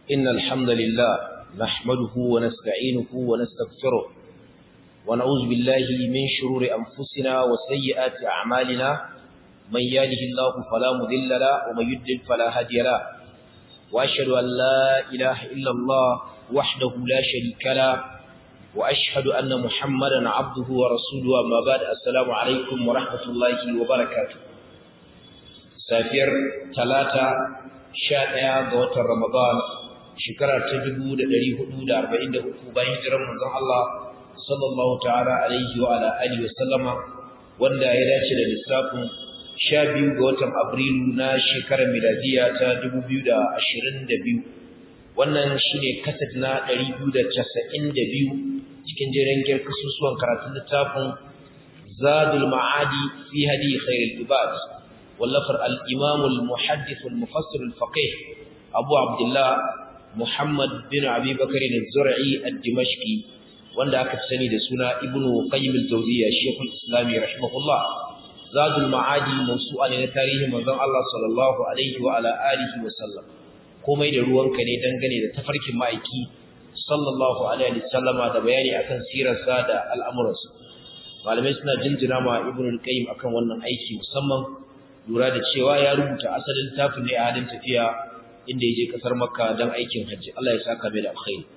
إن الحمد لله نحمده ونستعينه ونستغفره ونعوذ بالله من شرور أنفسنا وسيئات أعمالنا من يهده الله فلا مضل له ومن يضلل فلا هادي له وأشهد أن لا إله إلا الله وحده لا شريك له وأشهد أن محمدا عبده ورسوله أما بعد السلام عليكم ورحمة الله وبركاته safiyar talata sha ɗaya ga watan ramadan shekara ta dubu da ɗari hudu da arba'in da uku bayan hijirar manzon Allah sallallahu ta'ala alaihi wa ala alihi wa sallama wanda ya dace da lissafin sha biyu ga watan abrilu na shekarar miladiya ta dubu biyu da ashirin da biyu wannan shine kaset na ɗari biyu da casa'in da biyu cikin jerin gyar kasusuwan karatun littafin zadul ma'adi fi hadi khairul ibad wallafar al-imam al-muhaddith al-mufassir al-faqih abu abdullah muhammad bin abi bakr al-zur'i al-dimashqi wanda aka sani da suna ibnu qayyim al-jawziyya shaykh al-islam rahimahullah zadul ma'adi mawsu'a ne na tarihin manzon Allah sallallahu alaihi wa ala alihi wa sallam komai da ruwanka ne dangane da tafarkin ma'aiki sallallahu alaihi wa sallama da bayani akan sirarsa da al'amuransa malamai suna jinjina ma ibnu al-qayyim akan wannan aiki musamman lura da cewa ya rubuta asalin tafin ne a halin tafiya inda ya je kasar makka don aikin hajji Allah ya saka mai da alkhairi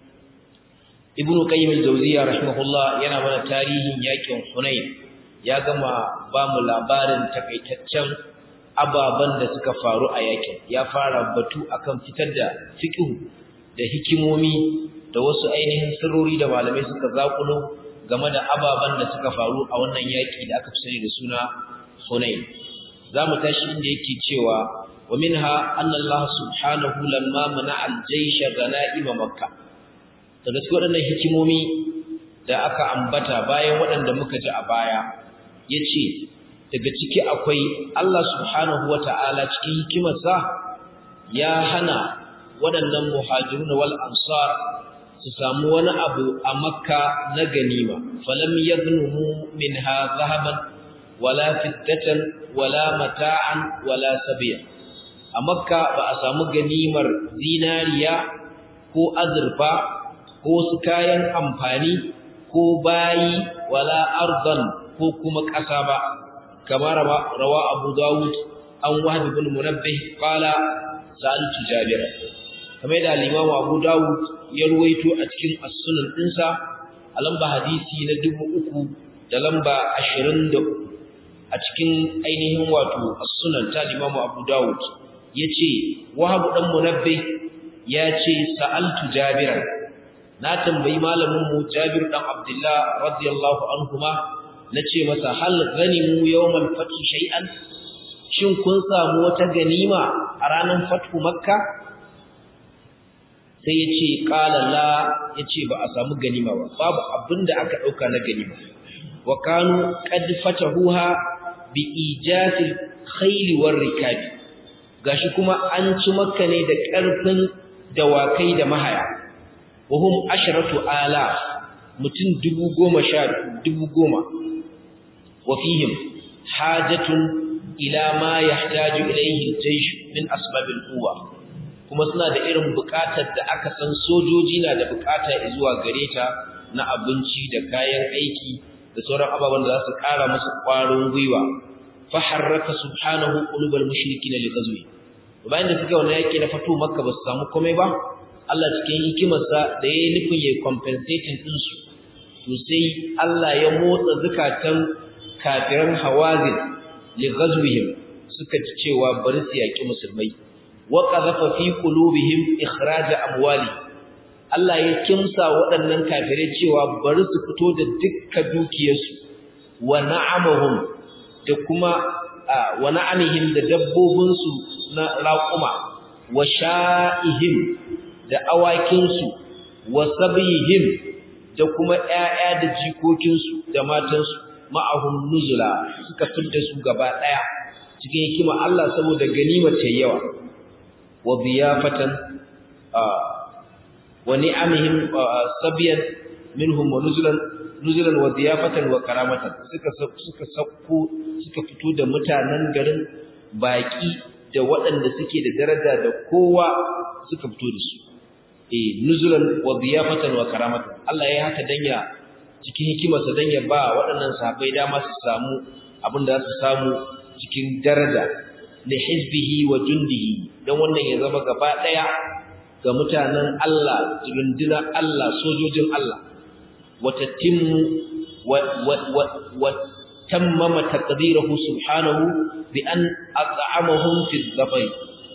ibnu qayyim al-jawziyya rahimahullah yana mana tarihin yakin hunain ya gama ba mu labarin takaitaccen ababan da suka faru a yakin ya fara batu akan fitar da fiqh da hikimomi da wasu ainihin sirrori da malamai suka zakulo game da ababan da suka faru a wannan yaki da aka fi sani da suna hunain zamu tashi inda yake cewa wa minha anna Allah subhanahu lamma mana al-jaysh ganaim makkah daga cikin waɗannan hikimomi da aka ambata bayan waɗanda muka ji a baya yace daga ciki akwai Allah subhanahu wata'ala cikin hikimarsa ya hana waɗannan muhajirun wal ansar su samu wani abu a makka na ganima falam yagnumu minha zahaban wala fiddatan wala mata'an wala sabiya a makka ba a samu ganimar zinariya ko azurfa ko su kayan amfani ko bayi wala ardan ko kuma ƙasa ba kamar rawa abu dawud an wahab ibn munabbih qala sa'altu jabir kamar da al-imam abu dawud ya ruwaito a cikin as-sunan dinsa a lamba hadisi na 3000 da lamba 23 a cikin ainihin wato as-sunan ta Imam Abu Dawud yace Wahab dan Munabbih yace sa'altu Jabir na tambayi malamin mu Jabir dan Abdullah radiyallahu anhuma nace masa hal ganimu yawmal fath shay'an shin kun samu wata ganima a ranar fathu makka sai yace qala la yace ba a samu ganima ba babu abinda aka dauka na ganima wa kanu qad fatahuha bi ijasil khayl war rikab gashi kuma an ci makka ne da karfin dawakai da mahaya wahum asharatu ala mutun dubu goma sha dubu goma wa fihim hajatun ila ma yahtaju ilayhi al-jaysh min asbab al-quwa kuma suna da irin bukatar da aka san sojoji na da bukata zuwa gare ta na abinci da kayan aiki da sauran ababen da za su ƙara musu ƙwarin gwiwa fa harraka subhanahu qulubal mushrikina li ghazwi bayan da suka wannan yake na fito makka ba su samu komai ba Allah cikin hikimarsa da yayi nufin yayi compensating din su to sai Allah ya motsa zakatan kafiran hawazin li ghazwihim suka ci cewa bari su yaki musulmai wa qadhafa fi qulubihim ikhraj amwali Allah ya kimsa waɗannan kafirai cewa bari su fito da dukkan dukiyarsu wa na'amahum da kuma wa na'amihim da dabbobinsu na raƙuma wa sha'ihim da awakinsu wa sabihim da kuma ƴaƴa da jikokinsu da matansu ma'ahum nuzula suka fidda su gaba ɗaya cikin hikima Allah saboda ganimar ta yawa wa biyafatan wa ni'amihim sabiyan minhum wa nuzulan nuzulan wa ziyafatan wa karamatan suka suka sakko suka fito da mutanen garin baki da waɗanda suke da daraja da kowa suka fito da su eh nuzulan wa diyafatan wa karamatan Allah ya haka danya cikin hikimarsa dan ya ba waɗannan sahabbai dama su samu abin da za su samu cikin daraja li hizbihi wa jundihi dan wannan ya zama gaba daya ga mutanen Allah rundunar Allah sojojin Allah wata timmu wa tammama taqdirahu subhanahu bi an at'amahum fi dhafari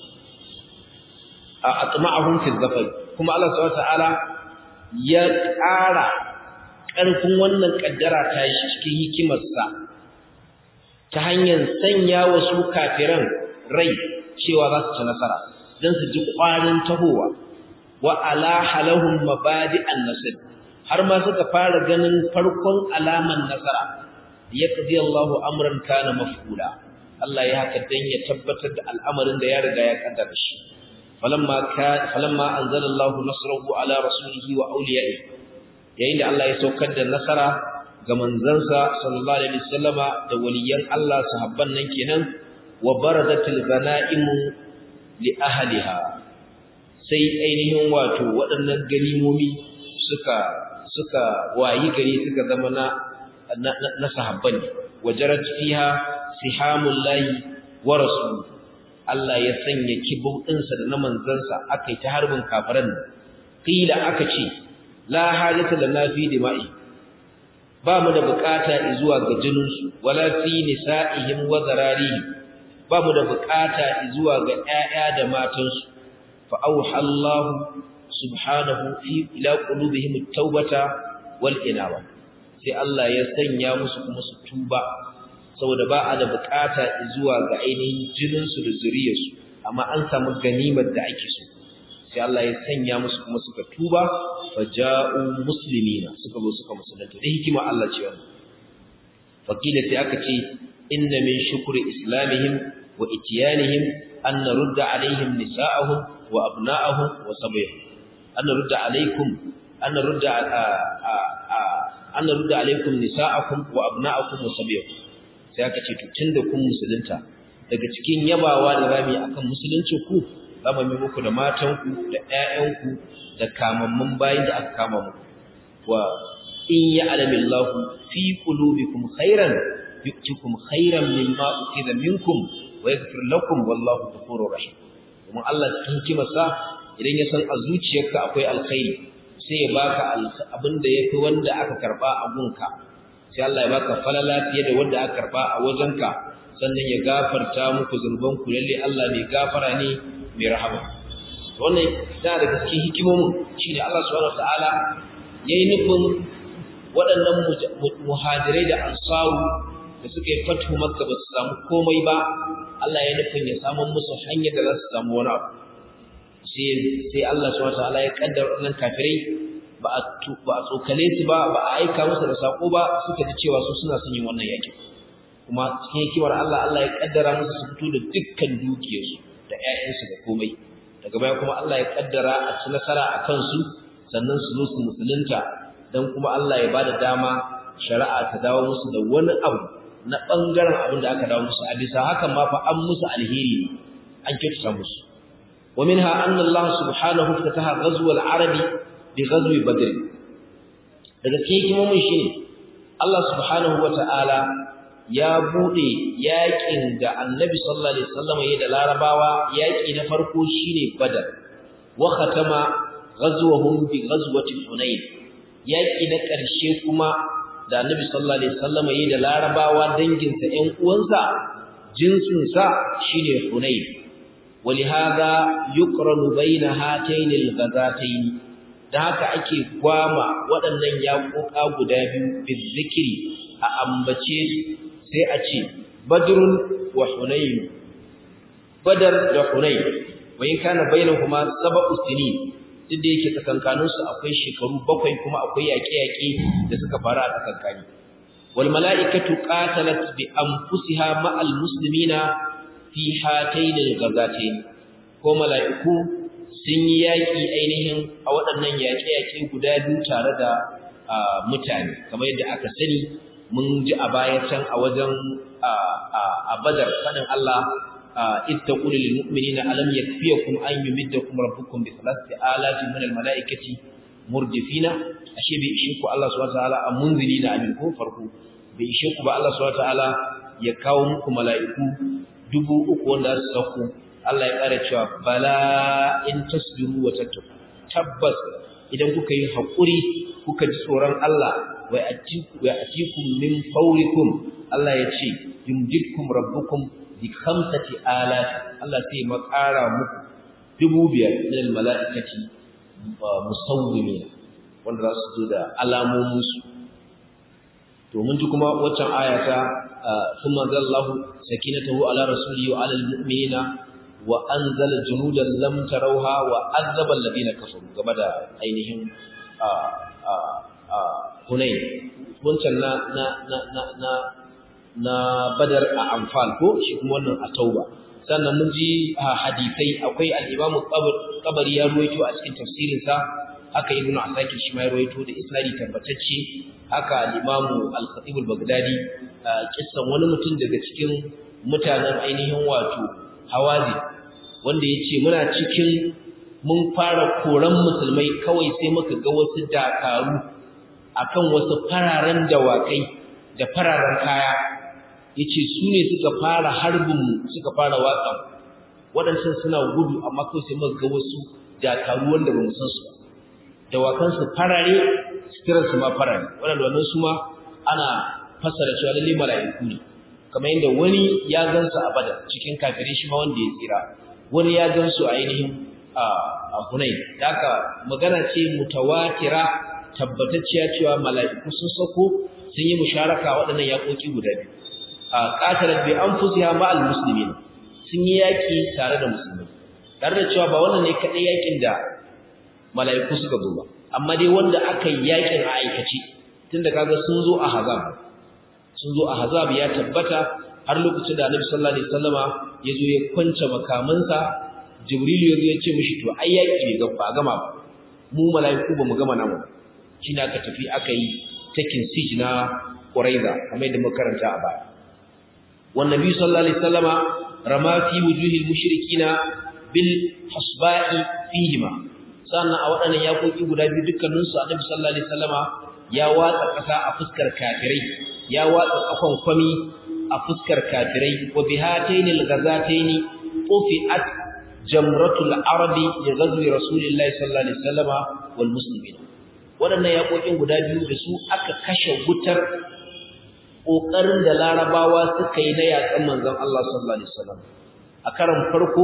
atma'ahum fi dhafari kuma Allah subhanahu wa ta'ala ya ƙara ƙarfin wannan kaddara ta shi cikin hikimarsa ta hanyar sanya wa su kafiran rai cewa za su ci nasara don su ji ƙwarin tahowa wa ala halahum mabadi an-nasr har ma suka fara ganin farkon alaman nasara yaqdi Allahu amran kana maf'ula Allah ya haka dan ya tabbatar da al'amarin da ya riga ya kaddara shi falamma ka falamma anzalallahu nasrahu ala rasulihi wa awliya'ihi yayin da Allah ya saukar da nasara ga manzansa sallallahu alaihi wasallama da waliyan Allah sahabban nan kenan wa baradatil ghanaimu li ahliha sai ainihin wato waɗannan ganimomi suka suka wayi gari suka zama na na sahabban wajarat fiha sihamul lahi wa rasul Allah ya sanya kibau ɗinsa da na manzansa akai ta harbin kafiran qila aka ce la hajata lana fi dima'i ba mu da bukata zuwa ga jininsu wala fi nisa'ihim wa zararihim ba mu da bukata zuwa ga ƴaƴa da matansu fa auha Allah subhanahu fi ila qulubihim at-taubata wal inaba sai Allah ya sanya musu kuma su tuba saboda ba a da bukata zuwa ga ainihin jininsu da zuriyarsu amma an samu ganimar da ake so sai Allah ya sanya musu kuma suka tuba faja'u muslimina suka zo suka musulunta da hikima Allah ce wannan fakila sai aka ce inna min shukri islamihim wa itiyanihim an narudda alaihim nisa'ahum wa abna'ahum wa sabyahum an narudda alaikum an narudda an narudda alaikum nisa'akum wa abna'akum wa sabyahum sai aka ce to tunda kun musulunta daga cikin yabawa da rami akan musulunci ku zama mai muku da matanku da ƴaƴanku da kamammun bayin da aka kama muku wa in ya'lamillahu fi qulubikum khairan yu'tikum khairan mimma ukida minkum wa yaghfir lakum wallahu ghafurur rahim kuma Allah cikin hikimarsa idan ya san a zuciyarka akwai alkhairi sai ya baka abinda yafi wanda aka karba a gunka sai Allah ya baka falala fiye da wanda aka karba a wajenka sannan ya gafarta muku zunubanku lalle Allah mai gafara ne mai rahama wannan yana daga cikin hikimomin shine Allah subhanahu wataala yayi nufin waɗannan muhajirai da ansaru da suka yi fatu makka ba su samu komai ba Allah ya nufin ya samu musu hanyar da za su samu wani abu sai sai Allah subhanahu wataala ya kaddara wannan kafirai ba a ba a tsokale su ba ba a aika musu da sako ba suka ji cewa su suna son yin wannan yakin kuma cikin hikimar Allah Allah ya kaddara musu su fito da dukkan dukiyarsu da ƴaƴansu da komai daga baya kuma Allah ya kaddara a ci nasara a kansu sannan su zo su musulunta dan kuma Allah ya bada dama shari'a ta dawo musu da wani abu na bangaren abin da aka dawo musu a bisa hakan ma fa an musu alheri ne an kyautata musu wa minha anna Allah subhanahu fataha ghazwa al-arabi bi ghazwi badr daga cikin hikimomin shine Allah subhanahu wata'ala ya bude yakin da Annabi sallallahu alaihi wasallam yayin da Larabawa yaki na farko shine Badar wa khatama ghazwahum bi ghazwati Hunain yaki na ƙarshe kuma da Annabi sallallahu alaihi wasallam yayin da Larabawa dangin sa ƴan uwansa jinsin sa shine Hunain ولهذا يقرن بين هاتين الغزاتين da haka ake gwama waɗannan yaƙoƙa guda biyu bizikiri a ambace su sai a ce badrun wa hunayn badar da hunayn wai kana bainahuma sab'u sinin duk da yake tsakankanin su akwai shekaru bakwai kuma akwai yaƙe-yaƙe da suka faru a tsakankani wal mala'ikatu qatalat bi anfusiha ma'al muslimina fi hatayn al-ghazatayn ko mala'iku sun yi yaƙi ainihin a waɗannan yaƙe-yaƙe guda biyu tare da mutane kamar yadda aka sani mun ji a baya can a wajen a badar faɗin Allah إذ تقول للمؤمنين ألم يكفيكم أن يمدكم ربكم بثلاثة آلاف من الملائكة مردفين أشي بإشيكم الله سبحانه وتعالى منذرين أمنكم فرقوا بإشيكم الله سبحانه وتعالى يكاومكم ملائكة dubu uku wanda su sauko Allah ya ƙara cewa bala in tasbiru wa tattaku tabbas idan kuka yi haƙuri kuka ji tsoron Allah wa atikum min fawrikum Allah ya ce yumjidkum rabbukum bi khamsati alaf Allah sai makara muku dubu biyar min almalaikati musawwimin wanda za su zo da alamomin su to mun ji kuma waccan ayata thumma zallahu sakinatahu ala rasulihi wa ala almu'minina wa anzala junudan lam tarawha wa azaba alladhina kafaru game da ainihin a a a Hunain wancan na na na na na badar a amfal ko shi kuma wannan a tauba sannan mun ji hadisai akwai al-imam qabari ya ruwaito a cikin tafsirinsa haka ibn asakir shi ma ya ruwaito da isnadi tabbatacce haka al-imam al-khatib al-baghdadi kissan wani mutum daga cikin mutanen ainihin wato hawazi wanda yace muna cikin mun fara koran musulmai kawai sai muka ga wasu dakaru akan wasu fararen dawakai da fararen kaya yace su ne suka fara harbin mu suka fara watsa waɗancan suna gudu amma kawai sai muka ga wasu dakaru wanda ba mu san su dawakan su farare sitirar su ma farare waɗanda wannan su ma ana fassara cewa lalle mala'iku ne kamar yadda wani ya gansu a badar cikin kafirai shi ma wanda ya tsira wani ya gansu a ainihin a Hunain haka magana ce mutawatira tabbatacciya cewa mala'iku sun sako sun yi musharaka waɗannan yaƙoƙi guda biyu a qatalat bi anfusiha ma'al muslimin sun yi yaki tare da musulmai tare da cewa ba wannan ne kadai yakin da mala'iku suka zo ba amma dai wanda aka yi yakin a aikace tunda kaga sun zo a hazab sun zo a hazab ya tabbata har lokacin da Annabi sallallahu alaihi wasallama ya zo ya kwance makamansa Jibril ya zo ya ce mishi to ai yaki ne ba gama ba mu mala'iku ba mu gama namu shine aka tafi aka yi taking siege na Quraiza kamar yadda muka karanta a baya والنبي صلى الله عليه وسلم رمى في وجوه المشركين بالحصباء فيهما sannan a waɗannan yakoki guda biyu dukkanin su Annabi sallallahu alaihi wasallama ya watsa ƙasa a fuskar kafirai ya watsa kafan kwami a fuskar kafirai wa bihataini al-ghazataini ufiat jamratul arabi li ghazwi rasulillahi sallallahu alaihi wasallama wal muslimin waɗannan yakokin guda biyu da su aka kashe wutar ƙoƙarin da larabawa suka yi na yaƙan manzon Allah sallallahu alaihi wasallam a karan farko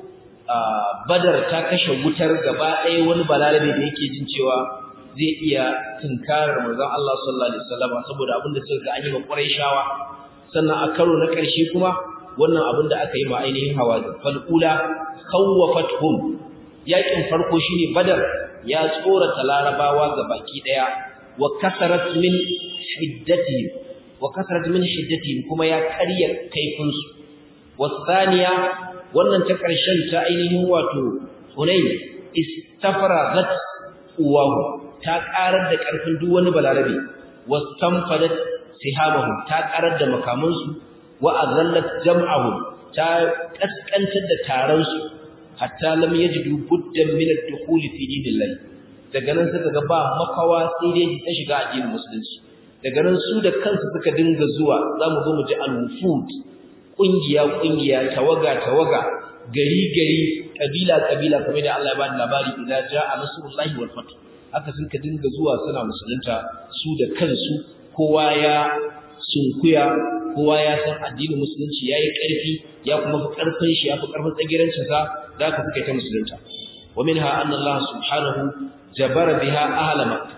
badar ta kashe wutar gaba ɗaya wani balarabe da yake jin cewa zai iya tunkarar manzon Allah sallallahu alaihi wasallam saboda abin da suka ga an yi ma Qurayshawa sannan a karo na ƙarshe kuma wannan abin da aka yi ma ainihin Hawazin fal ula khawwafathum yaƙin farko shine badar ya tsorata larabawa gabaki ɗaya wa kasarat min hiddatihim wa kasrat min shiddatihim kuma ya karya kaifin su wasaniya wannan ta karshen ta ainihin wato hunayn istafragat uwahu ta karar da karfin duk wani balarabe wastanfadat sihamahu ta karar da makamansu wa azallat jam'ahu ta kaskantar da taron su hatta lam yajidu buddan min ad-dukhul fi dinillah daga nan suka ga ba makawa sai dai ta shiga addinin musulunci daga nan su da kansu suka dinga zuwa za mu zo mu ji al-wufud ƙungiya-ƙungiya tawaga-tawaga gari-gari ƙabila-ƙabila kamar da Allah ya ba da labari idan ja a nasrullahi wal fath haka sun ka dinga zuwa suna musulunta su da kansu kowa ya sunkuya kowa ya san addinin musulunci yayi ƙarfi ya kuma fi ƙarfin shi ya fi ƙarfin tsagirancin sa da aka suka ta musulunta wa minha anna Allah subhanahu jabara biha ahla makkah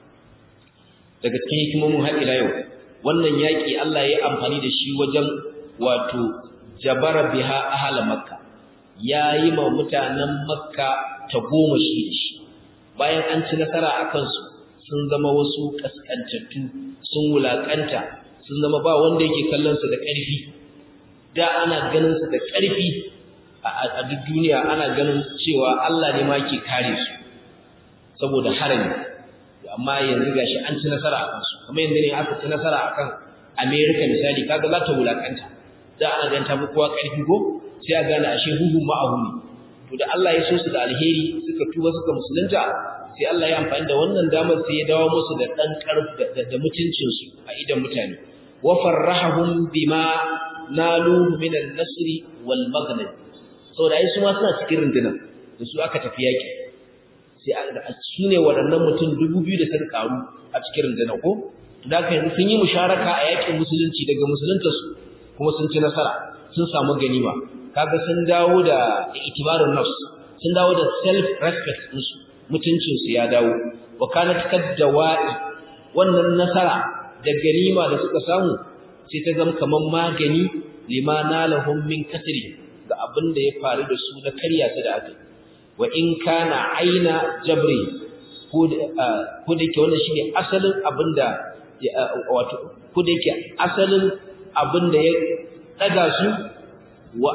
daga cikin hikimomin har ila yau wannan yaki Allah ya amfani da shi wajen wato jabara biha ahla makka yayi ma mutanen makka ta goma shi shi bayan an ci nasara akan su sun zama wasu kaskantattu sun wulakanta sun zama ba wanda yake kallon su da ƙarfi da ana ganin su da ƙarfi a duk duniya ana ganin cewa Allah ne ma ke kare su saboda harami amma yanzu gashi an ci nasara a kansu kamar yanzu ne aka ci nasara akan America misali kaga za ta wulakanta da ana ganin ta fi kowa ƙarfi ko sai a gane ashe huhun ma'ahu ne to da Allah ya so su da alheri suka tuba suka musulunta sai Allah ya amfani da wannan damar sai ya dawo musu da dan karfi da mutuncin su a idan mutane wa farrahum bima nalu min an-nasr wal maghnam saboda ai su ma suna cikin rundunar da su aka tafi yaki sai su ne waɗannan mutum dubu biyu da suka karu a cikin rundunar ko da haka yanzu sun yi musharaka a yakin musulunci daga musuluntarsu kuma sun ci nasara sun samu ganima kaga sun dawo da itibarun nafs sun dawo da self respect ɗinsu mutuncin su ya dawo wa kanat kaddawa'i wannan nasara da ganima da suka samu sai ta zama kaman magani lima nalahum min kasri ga abin da ya faru da su na karya su da aka wa in kana aina jabri ko da yake wannan shine asalin abin da wato ko da yake asalin abin da ya daga su wa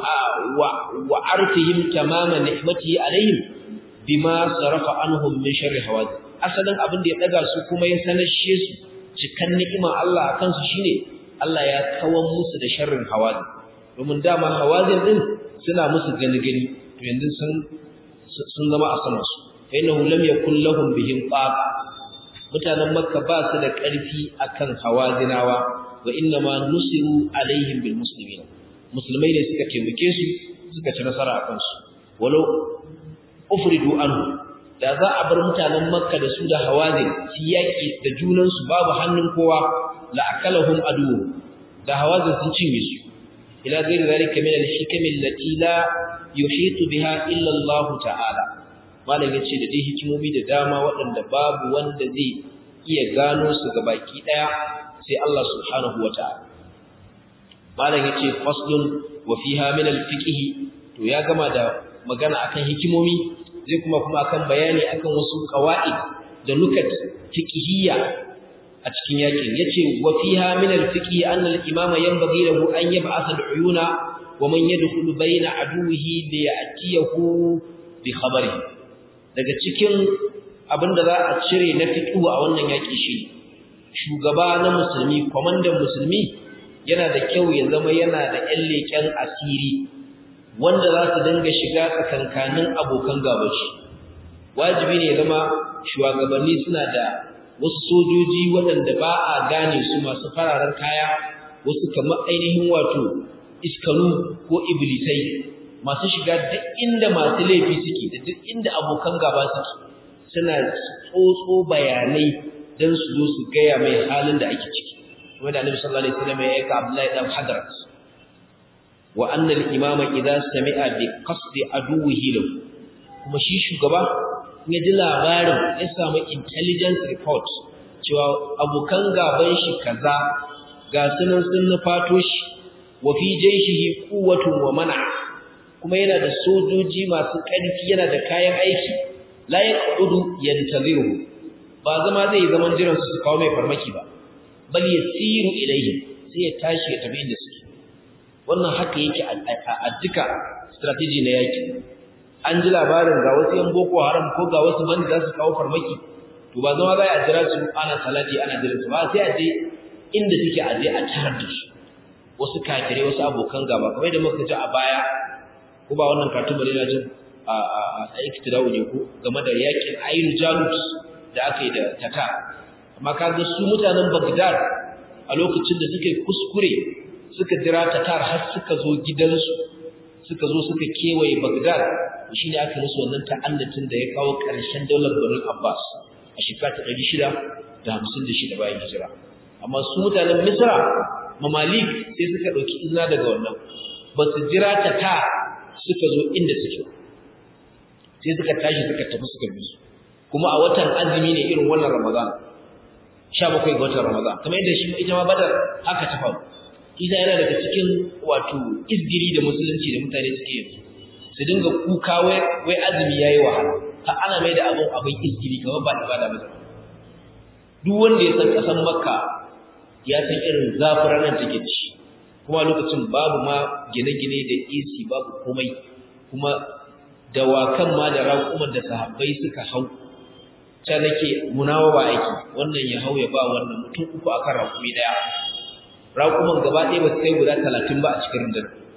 wa arfihim tamama ni'matihi alaihim bima sarafa anhum min sharri hawadith asalin abin da ya daga su kuma ya sanashe su cikan ni'imar Allah akan su shine Allah ya kawan musu da sharrin hawadith domin dama hawadith din suna musu gani gani to yanzu sun sun zama a saman su fa innahu lam yakul lahum bihim qaqa mutanen makka ba su da ƙarfi akan hawazinawa wa inna ma nusiru alaihim bil muslimin musulmai ne suka taimake su suka ci nasara a kansu walau ufridu anhu da za a bar mutanen makka da su da hawazin su yaki da junan su babu hannun kowa la akalahum adu da hawazin sun cinye su ila ghairi zalika min al-hikam allati la yuhitu biha illa Allah ta'ala malam yace da dai hikimomi da dama waɗanda babu wanda zai iya gano su ga baki daya sai Allah subhanahu wata'ala malam yace faslun wa fiha min al-fiqh to ya gama da magana akan hikimomi zai kuma kuma akan bayani akan wasu qawaid da nukat fiqhiyya a cikin yakin yace wa fiha min al-fiqh anna al-imama yanbaghi lahu an yab'atha al-uyuna wa man yadkhulu bayna aduwihi li ya'tiyahu bi khabarihi daga cikin abinda za a cire na fiqhu a wannan yaki shi shugaba na musulmi komandan musulmi yana da kyau ya zama yana da ƴan leƙen asiri wanda za su dinga shiga tsakankanin abokan gabashi wajibi ne zama shugabanni suna da wasu sojoji waɗanda ba a gane su masu fararen kaya wasu kamar ainihin wato iskanu ko iblisai masu shiga duk inda masu laifi suke da duk inda abokan gaba suke suna tsotso bayanai don su zo su gaya mai halin da ake ciki kuma da annabi sallallahu alaihi wasallam ya aika Abdullahi dan Hadrat wa anna al-imama idza sami'a bi qasdi aduwwihi lahu kuma shi shugaba ya ji labarin ya samu intelligence report cewa abokan gaban shi kaza ga sunan sun nufato shi wa fi jayshihi quwwatun wa mana kuma yana da sojoji masu ƙarfi yana da kayan aiki la yaqudu yantaziru ba zama zai zaman jiran su kawo mai farmaki ba bal yasiru ilayhi sai ya tashi ya tafi inda suke wannan haka yake a duka strategy na yaki an ji labarin ga wasu yan boko haram ko ga wasu bandi za su kawo farmaki to ba zama za a jira su ana salati ana jira su ba sai a je inda suke a je a tarar da su wasu kafirai wasu abokan gaba kamar da muka ji a baya ko ba wannan katun bane na jin a a a iktidau ne ko game da yakin Ainu Jalut da aka yi da Tatar amma kaga su mutanen Baghdad a lokacin da suke kuskure suka jira Tatar har suka zo gidansu suka zo suka kewaye Baghdad shi ne aka musu wannan ta'annatin da ya kawo ƙarshen daular Bani Abbas a shekara ta 656 bayan hijira amma su mutanen Misra mamalik sai suka dauki izina daga wannan ba su jira ta ta suka zo inda suke sai suka tashi suka tafi suka bi su kuma a watan azumi ne irin wannan Ramadan 17 ga watan Ramadan kamar yadda shi ita ma Badar haka ta faru Isa yana daga cikin wato izgiri da musulunci da mutane suke yi su dinga kuka wai wai azumi yayi wahala ha ana mai da abun abin izgiri kamar ba ibada ba duk wanda ya san kasan Makka ya san irin zafin ranar take ci kuma lokacin babu ma gine-gine da AC babu komai kuma dawakan ma da raƙuman da sahabbai suka hau ta nake munawa ba aiki wannan ya hau ya ba wannan mutum uku akan raƙumi daya raƙuman gaba ɗaya ba su kai guda talatin ba a cikin rundunar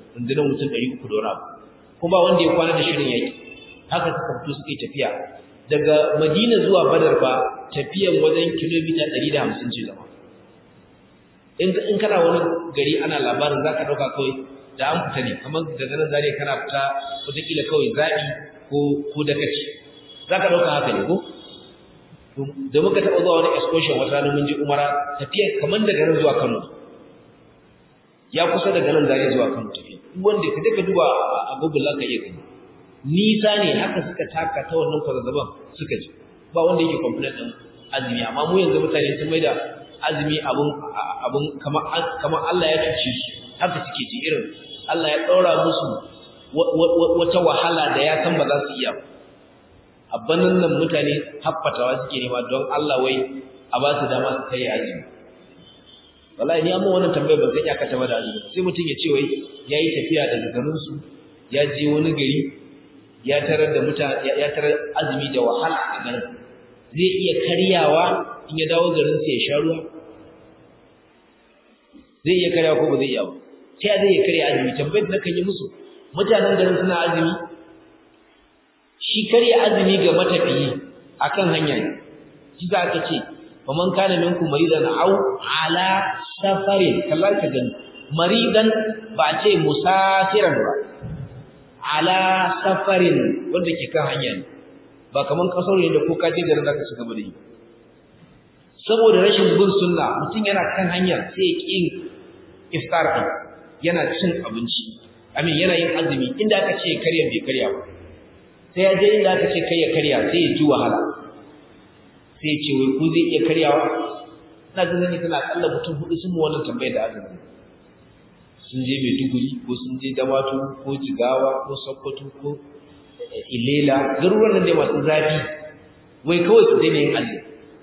rundunar mutum ɗari uku da wani abu kuma wanda ya kwana da shirin yaƙi haka suka fito suka yi tafiya daga madina zuwa badar ba tafiyan wajen kilomita ɗari da hamsin ce zama in kana wani gari ana labarin za ka ɗauka kawai da an fita ne kamar daga nan zare kana fita wataƙila kawai zaɓi ko ko dakaci za ka ɗauka haka ne ko da muka taɓa zuwa wani excursion wata rana mun je umara tafiya kamar daga nan zuwa kano ya kusa daga nan zare zuwa kano tafiya wanda ka je ka duba a google za ka iya gani nisa ne haka suka taka ta wannan kwazazzaban suka ji ba wanda yake complain din azumi amma mu yanzu mutane sun maida azumi abun abun kamar kamar Allah ya cuce su haka suke ji irin Allah ya daura musu wata wahala da ya san ba za su iya abbanan nan mutane haffatawa suke nema don Allah wai a ba su dama su kai azumi wallahi ni amma wannan tambayar ban san ya kata ba da azumi sai mutum ya ce wai yayi tafiya daga garin su ya je wani gari ya tarar da mutane ya tarar azumi da wahala a garin zai iya karyawa in ya dawo garin sa ya sha ruwa zai iya karyawa ko ba zai iya ba sai zai iya karya azumi tambayar da kan yi musu mutanen garin suna azumi shi karya azumi ga matafiyi akan hanya ne shi za ka ce fa man kana minkum maridan aw ala safarin kallar ka gani maridan ba ce musafiran ba ala safarin wanda ke kan hanya ne ba kaman kasar ne da ko ka je garin zaka shiga bane saboda rashin bin sunna mutum yana kan hanya sai ya kin iftar din yana cin abinci amin yana yin azumi inda aka ce karya bai karya ba sai ya je inda aka ce kai ya karya sai ya ji wahala sai ya ce wai ku zai iya karyawa ina jin zan yi tana kalla mutum hudu sun mu wannan tambayar da azumi sun je Maiduguri ko sun je Damatu ko Jigawa ko Sokoto ko Ilela garuruwan nan da masu zafi wai kawai su daina yin azumi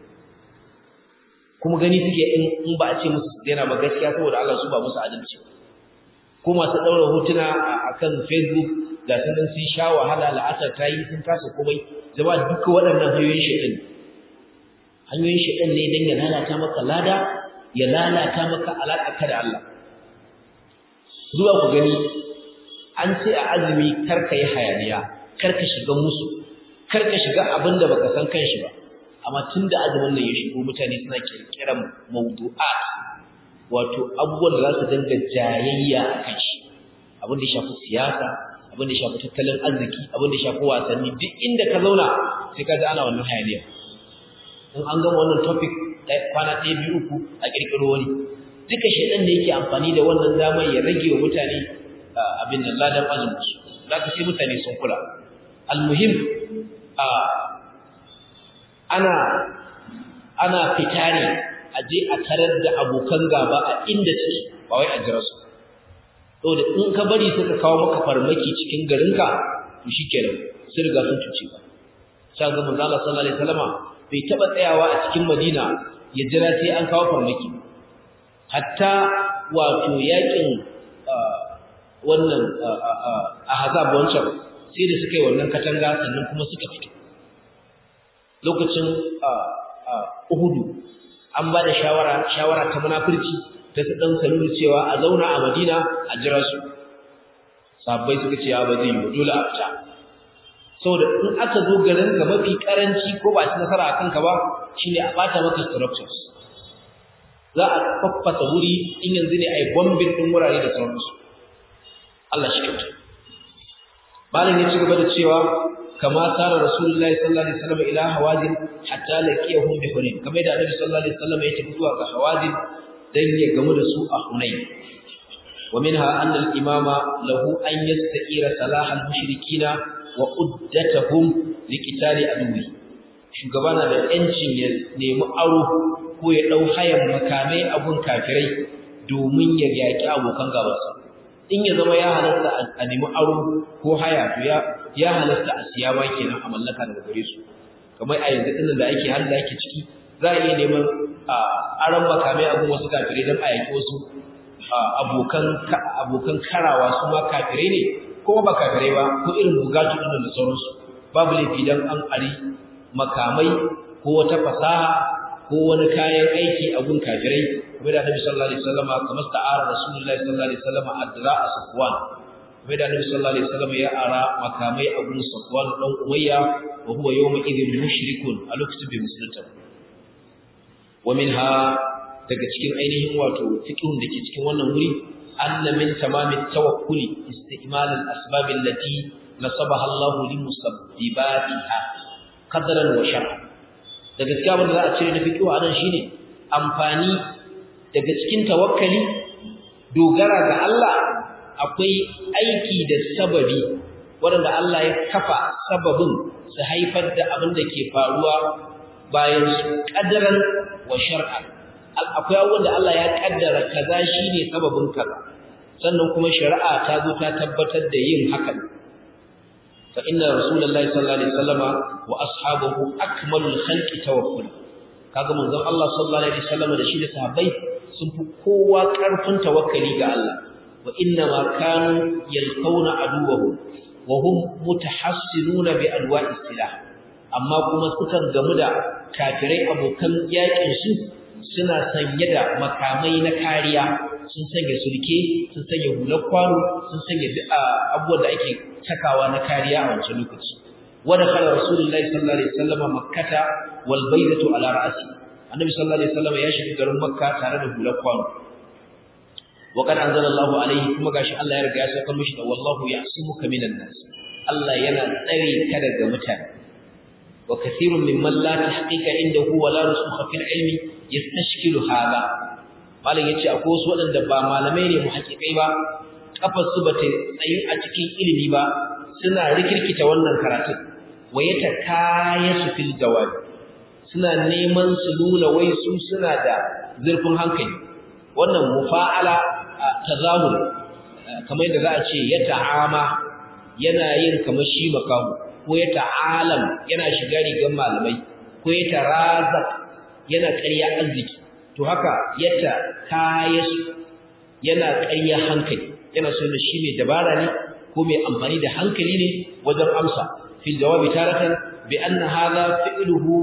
kuma gani suke in ba a ce musu su daina ba gaskiya saboda Allah su ba musu adalci ko masu daura hotuna akan Facebook da sun dan sun sha wahala la'asar ta yi sun kasa komai zama duka waɗannan hanyoyin shedan hanyoyin shedan ne dan ya lalata maka lada ya lalata maka alaƙa da Allah zuwa ku gani an ce a azumi karka yi hayaniya karka shiga musu karka shiga abin da baka san kanshi ba amma tunda azumin nan ya shigo mutane suna kirkiran mawdu'at wato abubuwan da za su dinga jayayya a kan shi abin da ya shafi siyasa abin da ya shafi tattalin arziki abin da ya shafi wasanni duk inda ka zauna sai ka ji ana wannan hayaniya in an gama wannan topic kwana ɗaya biyu uku a kirkiro wani duka shedan da yake amfani da wannan damar ya rage wa mutane abin da ladan azumin su zaka sai mutane sun kula almuhim ana ana fitare a je a tarar da abokan gaba a inda suke ba wai a jira su saboda in ka bari suka kawo maka farmaki cikin garinka to shikenan sun riga sun cuce ka sai ga manzo Allah sallallahu alaihi wasallama bai taba tsayawa a cikin Madina ya jira sai an kawo farmaki hatta wato yakin wannan ahzab wancan sai da suka yi wannan katanga sannan kuma suka fito lokacin Uhudu an ba da shawara shawara ta munafurci ta su dan salulu cewa a zauna a Madina a jira su sabbai suka ce ya ba zai yi dole a fita saboda in aka zo garin ka mafi karanci ko ba ci nasara akan ka ba shine a bata maka structures za a faffasa wuri in yanzu ne ai bombing din wurare da sauransu Allah shi kyauta malam ya ci gaba da cewa kama sara rasulullahi sallallahu alaihi wasallam ila hawazin hatta laqiyahum bi hunain kamar da annabi sallallahu alaihi wasallam ya tafi zuwa ga hawazin dan ya gamu da su a hunain wa minha anna al-imama lahu an yasta'ira salah al-mushrikina wa uddatahum liqitali aduwi shugaba na da yancin ya nemi aro ko ya dau hayan makamai abun kafirai domin ya yaki abokan gabansa in ya zama ya halatta a nemi aro ko haya to ya ya halatta a siya ma kenan a mallaka daga gare su kamar a yanzu dinnan da ake har da ake ciki za a iya neman aron makamai abun wasu kafirai don a yaki wasu abokan abokan karawa su ma kafirai ne ko ba kafirai ba ko irin bugatu dinnan da sauransu babu laifi dan an ari makamai ko wata fasaha ko wani kayan aiki a gun kafirai kuma da Annabi sallallahu alaihi wasallam kamar ta'ara Rasulullahi sallallahu alaihi wasallam adra Safwan kuma da Annabi sallallahu alaihi wasallam ya ara makamai a gun Safwan dan Umayya wa huwa yawma idhin mushrikun a lokacin bai musulunta wa minha daga cikin ainihin wato fiqhun dake cikin wannan wuri anna min tamamit tawakkuli istimal al-asbab allati nasabaha Allah li musabbibatiha qadaran wa shar'an da gaskiya abin da za a cire na fiqhu anan shine amfani daga cikin tawakkali dogara ga Allah akwai aiki da sababi wanda Allah ya kafa sababin su haifar da abin da ke faruwa bayan su qadaran wa shar'an akwai abubuwan da Allah ya kaddara kaza shine sababin kaza sannan kuma shari'a ta zo ta tabbatar da yin hakan fa inna rasulullahi sallallahu alaihi wasallama wa ashabahu akmalul khalqi tawakkul kaga manzon Allah sallallahu alaihi wasallama da shi da sahabbai sun fi kowa karfin tawakkali ga Allah wa inna ma kanu yalqawna aduwahum wa hum mutahassinuna bi alwa'i silah amma kuma sukan gamu da kafirai abokan yakin su suna sanye da makamai na kariya sun sanya sulke sun sanya hular kwano sun sanya abubuwan da ake cakawa na kariya a wancan lokaci wada kala rasulullahi sallallahu alaihi wasallam makkata wal baydatu ala ra'si annabi sallallahu alaihi wasallam ya shiga garin makka tare da hular kwano wa qad anzalallahu alaihi kuma gashi Allah ya riga ya saka mishi da wallahu ya'simuka minan nas Allah yana tsare ka daga mutane wa kathirun mimman la tahqiqa indahu wa la rusukha fil ilmi yastashkilu hada malam yace akwai wasu wadanda ba malamai ne muhaqqiqai ba kafar su bata tsayi a cikin ilimi ba suna rikirkita wannan karatu wa yatakayasu fil jawab suna neman su nuna wai su suna da zurfin hankali wannan mufa'ala tazamul kamar yadda za a ce ya ta'ama yana yin kamar shi makamu ko ya ta'alam yana shiga rigar malamai ko ya tarazak yana ƙarya arziki to haka yata kayasu yana ƙarya hankali yana so da shi mai dabara ne ko mai amfani da hankali ne wajen amsa fil jawabi taratan bi anna hadha fi'luhu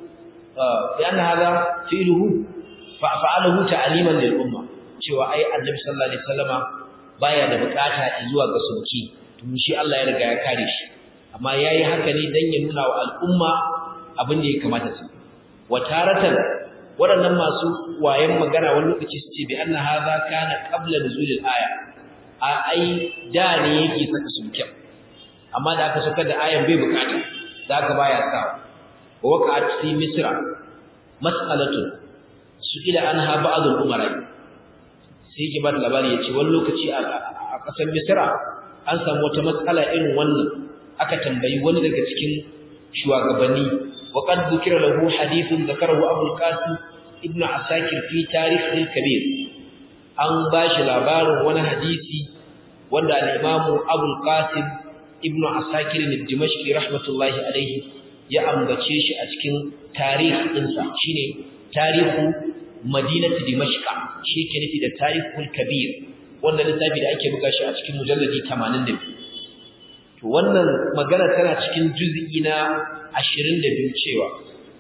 bi anna hadha fi'luhu fa'alahu ta'liman lil umma cewa ai annabi sallallahu alaihi wasallama baya da bukata zuwa ga sulki to shi Allah ya riga ya kare shi amma yayi haka ne dan ya nuna wa al'umma abin da ya kamata su wataratan waɗannan masu wayan magana wani lokaci su ce bi anna hadha kana qabla nuzulil aya a ai da ne yake saka sulkin amma da aka saka da ayan bai bukata da aka baya sa wa waqa'at fi misra mas'alatu su'ila anha ba'd al-umara sai yake ba labari yace wani lokaci a ƙasar misra an samu wata matsala irin wannan aka tambayi wani daga cikin shugabanni wa qad dhukira lahu hadithun dhakarahu Abu al-Qasim ibn Asakir fi tarikh al-kabir an bashi labarin wani hadisi wanda al-Imam Abu al-Qasim ibn Asakir al-Dimashqi rahmatullahi alayhi ya ambace shi a cikin tarikh ɗinsa shine tarihu madinatu Dimashq shi ke nufi da tarihul kabir wannan littafi da ake buga shi a cikin mujalladi 82 to wannan magana tana cikin juz'i na 22 cewa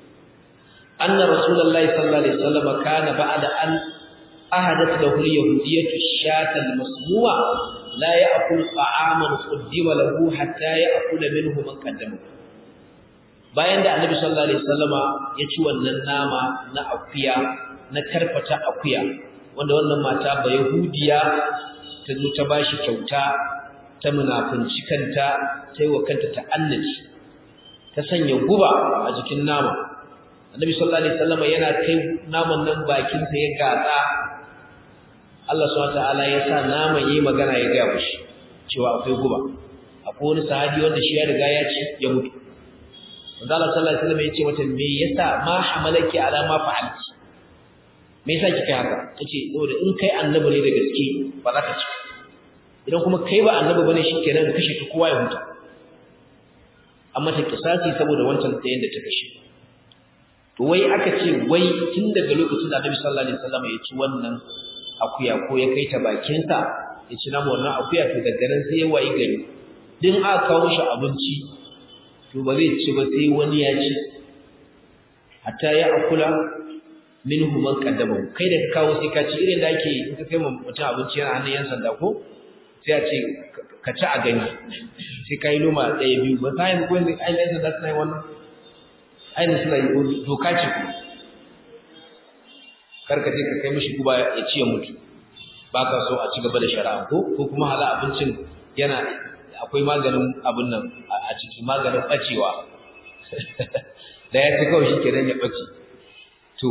anna rasulullahi sallallahu alaihi wasallam kana ba'da an ahadat lahu al-yahudiyyatu shata al-masmu'a la ya'kul ta'aman qaddima lahu hatta ya'kula minhu man qaddama bayan da annabi sallallahu alaihi wasallama ya ci wannan nama na akuya na karfata akuya wanda wannan mata ba yahudiya ta zo ta bashi kyauta ta munafunci kanta ta yi wa kanta ta'annaci ta sanya guba a jikin nama annabi sallallahu alaihi wasallam yana kai naman nan bakin sa ya gatsa Allah subhanahu wataala ya sa naman yayi magana ya ga mushi cewa akwai guba akwai wani sahabi wanda shi ya riga ya ci ya mutu manzo Allah sallallahu alaihi wasallam ya ce mata me yasa ma hamalaki ala ma fa'alti me yasa kika haka tace saboda in kai annabi ne da gaske ba za ka ci idan kuma kai ba annabi bane shikenan ka kashe ka kowa ya huta amma ta kisasi saboda wancan tsayin da ta kashe to wai aka ce wai tun daga lokacin da Annabi sallallahu alaihi wasallam ya ci wannan akuya ko ya kai ta bakin sa ya ci namu wannan akuya to daga nan sai ya wayi gari din aka kawo shi abinci to ba zai ci ba sai wani ya ci hatta ya akula minhu man qaddamahu kai da ka kawo sai ka ci irin da ake in ka kai mutum abinci yana hannun yan sanda ko sai a ce ka ci a gani sai ka yi loma ɗaya biyu ba ta yi ko yanzu ai yan sanda suna yi wannan ai suna yi doka ce ku kar ka je ka kai mishi guba ya ci ya mutu ba ka so a ci gaba da shari'a ko ko kuma hala abincin yana akwai maganin abin nan a ciki maganin bacewa da ya ci kawai shi kenan ya bace to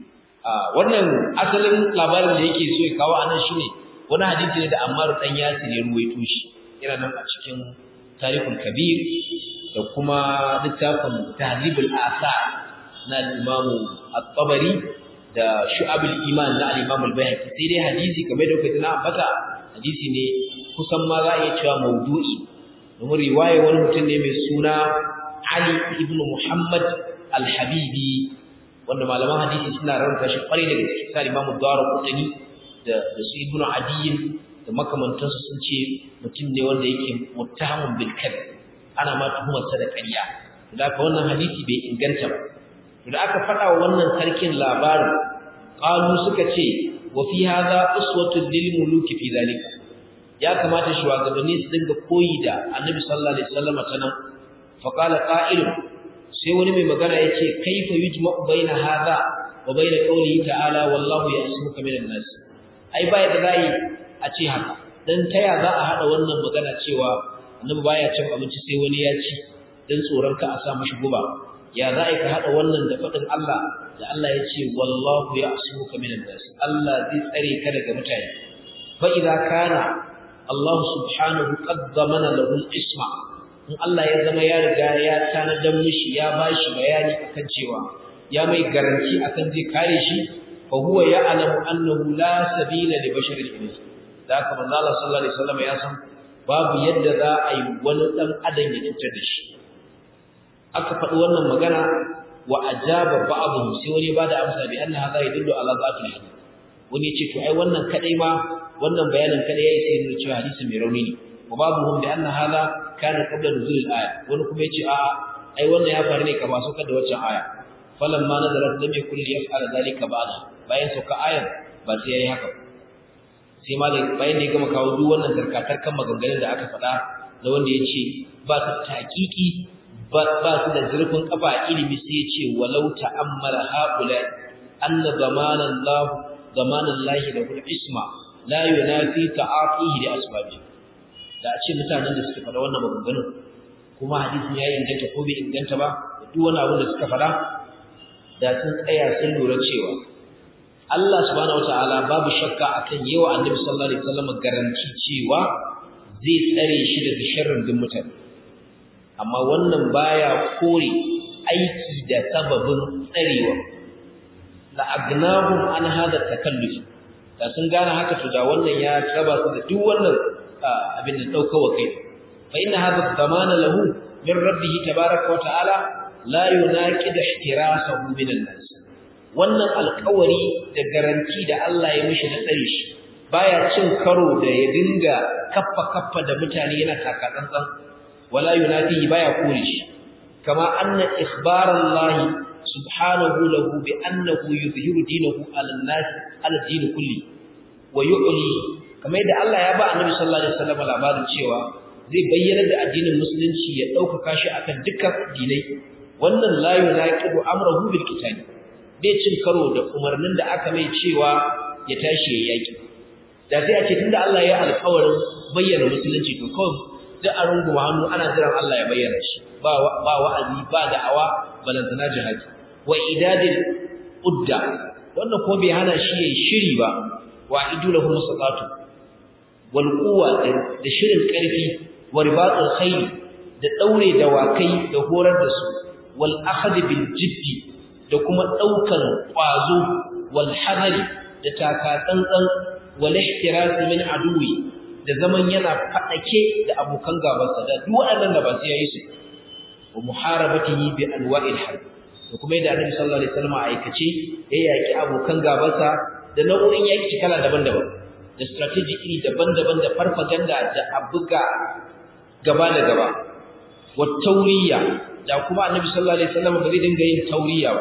wannan asalin labarin da yake so ya kawo anan shine wani hadisi ne da Ammar dan Yasir ya ruwaito shi yana nan a cikin Tarikhul Kabir da kuma littafin Tahdhibul Athar na Imam At-Tabari da Shu'abul Iman na Imam Al-Baihaqi sai dai hadisi kamar da kuka tana ambata hadisi ne kusan ma za a iya cewa maudu'i domin riwaya wani mutum ne mai suna Ali ibn Muhammad Al-Habibi wanda malaman hadisi suna rarraba shi kwarai da gaske sai Imam Ad-Darqutni da da su Ibn Adiy da makamantansu sun ce mutum ne wanda yake muttahamun bil kadhib ana ma tuhumar sa da ƙarya da haka wannan hadisi bai inganta ba da aka faɗa wa wannan sarkin labarin qalu suka ce wa fi hadha uswatun lil muluki fi zalika ya kamata shugabanni su dinga koyi da Annabi sallallahu alaihi wasallam ta nan fa qala qa'il sai wani mai magana yace kaifa yujma'u baina hadha wa baina qawlihi ta'ala wallahu ya'simuka minan nas ai bai da zai a ce haka dan taya za a hada wannan magana cewa Annabi baya cin abinci sai wani ya ci dan tsoron ka a sa mashi guba ya za a ka haɗa wannan da faɗin Allah da Allah ya ce wallahu ya asuka minan nas Allah zai tsare ka daga mutane fa idza kana Allah subhanahu qad zamana lahu al-isma in Allah ya zama ya riga ya tanadan mishi ya bashi bayani akan cewa ya mai garanti akan zai kare shi fa huwa ya'lamu annahu la sabila li basharin ilayhi da haka manzo Allah sallallahu alaihi wasallam ya san babu yadda za a yi wani dan adam ya cutar da shi aka faɗi wannan magana wa ajaba ba'dhum sai wani bada amsa bi anna hadha yadullu ala zatil hadith wani ya ce to ai wannan kadai ma wannan bayanin kadai yayi sai nuna cewa hadisi mai rauni ne wa ba'dhum bi anna hadha kana qabla nuzul al-aya wani kuma ya ce a ai wannan ya faru ne kama saukar da waccan aya falamma nazalat lam yakul yaf'ala dhalika ba'da bayan sauka ayar ba sai yayi haka sai malam bayan da ya gama kawo duk wannan tarkatar kan maganganun da aka faɗa na wanda ya ce ba su taƙiƙi ba su da zurfin kafa a ilimi sai ya ce walau ta'ammala haula anna zamanan Allah zamanan Allah da kul isma la yunafi ta'afihi da asbabi da a ce mutanen da suka faɗa wannan maganganun kuma hadisin ya inganta ko bai inganta ba duk wani abin da suka faɗa da sun tsaya sun lura cewa Allah subhanahu wataala babu shakka akan yawa Annabi sallallahu alaihi wasallam garanti cewa zai tsare shi daga sharrin din mutane amma wannan baya kore aiki da sababin tsarewa la agnahum an hada takalluf da sun gane haka to da wannan ya raba su da duk wannan abin da daukawa kai fa inna hada zamana lahu min rabbih tabaaraka wa ta'ala la yunaqid ihtirasahu min an-nas wannan alƙawari da garanti da Allah ya mishi na tsare shi baya cin karo da ya dinga kaffa kaffa da mutane yana taka tsantsan ولا يناديه بايا كورش كما أن إخبار الله سبحانه له بأنه يظهر دينه على الناس على الدين كله ويعلي كما يدى الله يبا النبي صلى الله عليه وسلم العباد الشيوى zai bayyana da addinin musulunci ya ɗaukaka shi akan dukkan addinai wannan la yunaqidu amrahu bil qital bai cin karo da umarnin da aka mai cewa ya tashi ya yaki da sai a ce tunda Allah ya alƙawarin bayyana musulunci to kawai duk a runguma hannu ana jiran Allah ya bayyana shi ba ba wa'azi ba da'awa balantana jihadi wa idadil udda wannan ko bai hana shi yayin shiri ba wa idulahum musaqatu wal quwwa da shirin karfi wa ribatul khayl da daure dawakai da horar da su wal akhd bil jiddi da kuma daukan kwazo wal hadari da taka tsantsan wal ihtiras min aduwi da zaman yana fadake da abokan gabansa da duk waɗannan da ba su yayi su wa muharabatihi bi anwa'il harb da kuma yadda Annabi sallallahu alaihi wasallam aikace ya yaki abokan gabansa da nau'o'in yaki kala daban-daban da strategy iri daban-daban da farfaganda da abuga gaba da gaba wa tauriya da kuma Annabi sallallahu alaihi wasallam ba zai dinga yin tauriya ba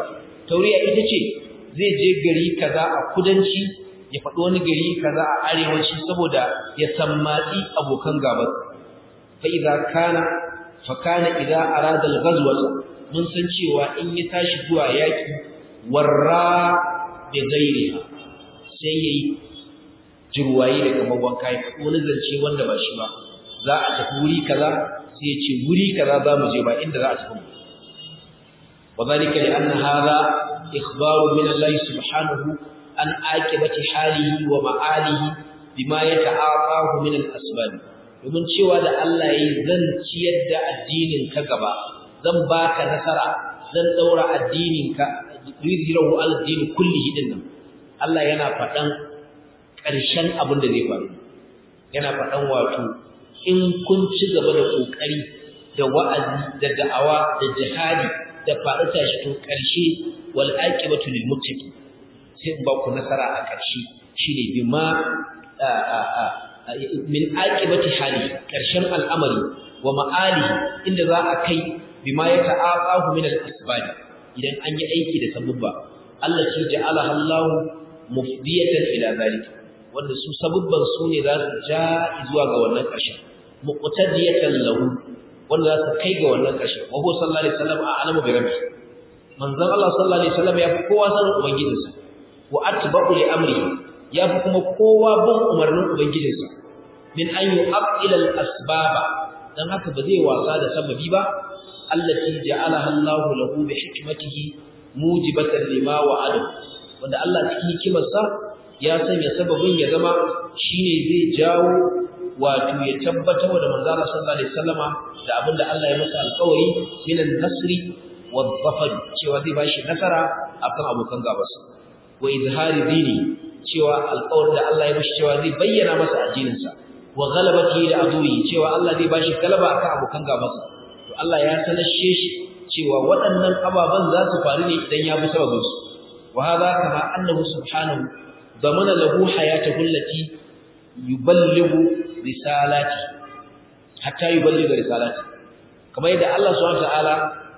tauriya ita ce zai je gari kaza a kudanci ya faɗi wani gari kaza a arewaci saboda ya sammatsi abokan gabas fa idza kana fa kana idza arada al-ghazwata mun san cewa in ya tashi zuwa yaki warra bi ghairiha sai yayi jirwaye da kamar wanka ya faɗi wani zance wanda ba shi ba za a tafi wuri kaza sai ya ce wuri kaza za mu je ba inda za a tafi وذلك لأن هذا إخبار من الله سبحانه عن عاقبة حاله ومعاله بما يتعاطاه من الأسباب domin cewa da Allah yayi zan ciyar da addinin ka gaba zan baka nasara zan daura addinin ka yuzhiru al-din kullihi dinnan Allah yana faɗan ƙarshen abin da zai faru yana faɗan wato in kun ci gaba da kokari da wa'azi da da'awa da jihadi da faɗi tashi to ƙarshe wal aqibatu lil muttaqin sai ba ku nasara a ƙarshe shine bima min aqibati hali ƙarshen al'amari wa ma'ali inda za a kai bima ya ta'aqahu min al-asbab idan an yi aiki da sabubba Allah shi ja'ala Allah mufdiyatan ila zalika wanda su sabubban su ne za su ja zuwa ga wannan ƙarshen muqtadiyatan lahu wanda za su kai ga wannan ƙarshen wa huwa sallallahu alaihi wasallam a'lamu bi rabbi manzon Allah sallallahu alaihi wasallam ya fi kowa sanin ubangijinsa wa atba'u li amri ya fi kuma kowa bin umarnin ubangijinsa min an yu'aqqila al-asbaba dan haka ba zai wasa da sababi ba allati ja'alaha Allah lahu bi hikmatihi mujibatan lima wa'ada wanda Allah cikin hikimarsa ya sanya sababin ya zama shine zai jawo wato ya tabbatar da manzo Allah sallallahu alaihi wasallama da abinda Allah ya masa alƙawari minan nasri wadh-dhafar cewa zai bashi nasara akan abokan gabansa wa izhari dini cewa alƙawarin da Allah ya bashi cewa zai bayyana masa addininsa wa ghalabati da aduwi cewa Allah zai bashi galaba akan abokan gabansa to Allah ya sanashe shi cewa waɗannan ababan za su faru ne idan ya bi sababin su wa hadha kama annahu subhanahu damana lahu hayatahu allati yuballighu risalati hatta yuballigha risalati kamar yadda Allah subhanahu wataala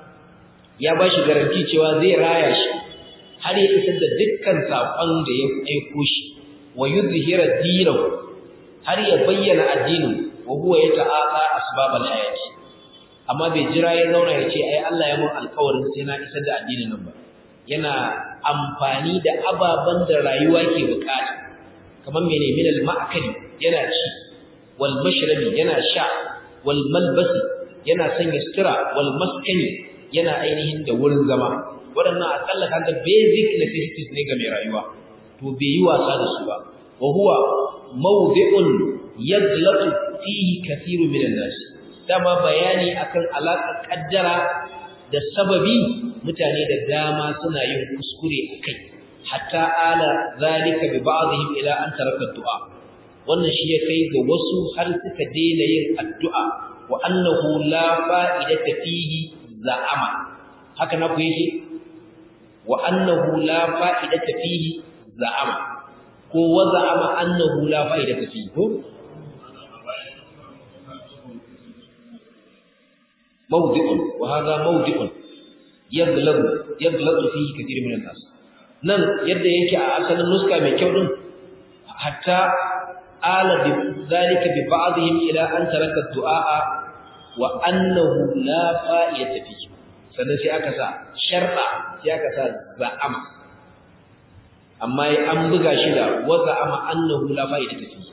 ya bashi garanti cewa zai raya shi har ya isar da dukkan sakon da ya aiko shi wa yuzhira dinahu har ya bayyana addinin wa huwa yata'aqa asbabal hayati amma bai jira ya zauna ya ce ai Allah ya mun alƙawarin sai na isar da addinin nan ba yana amfani da ababan da rayuwa ke bukata kamar mene min al-ma'kali yana ci wal mashrabi yana sha wal malbasi yana sanya sutura wal maskani yana ainihin da wurin zama waɗannan akalla kaga basic necessities ne ga mai rayuwa to bai yi wasa da su ba wa huwa mawdi'un yadlatu fihi kathiru min an-nas dama bayani akan alaƙar kaddara da sababi mutane da dama suna yin kuskure akai hatta ala zalika bi ba'dihim ila an taraka du'a wannan shi ya kai ga wasu har suka daina yin addu'a wa annahu la fa'idata fihi za'ama haka na ku yake wa annahu la fa'idata fihi za'ama ko wa za'ama annahu la fa'idata fihi ko mawdi'un wa hadha mawdi'un yaghlabu yaghlabu fihi kathir min an-nas nan yadda yake a asalin nuska mai kyau din hatta ala bi zalika bi ba'dihim ila an taraka du'a wa annahu la fa'idata fihi sannan sai aka sa sharda sai aka sa za'ama amma an buga shi da wa za'ama annahu la fa'idata fihi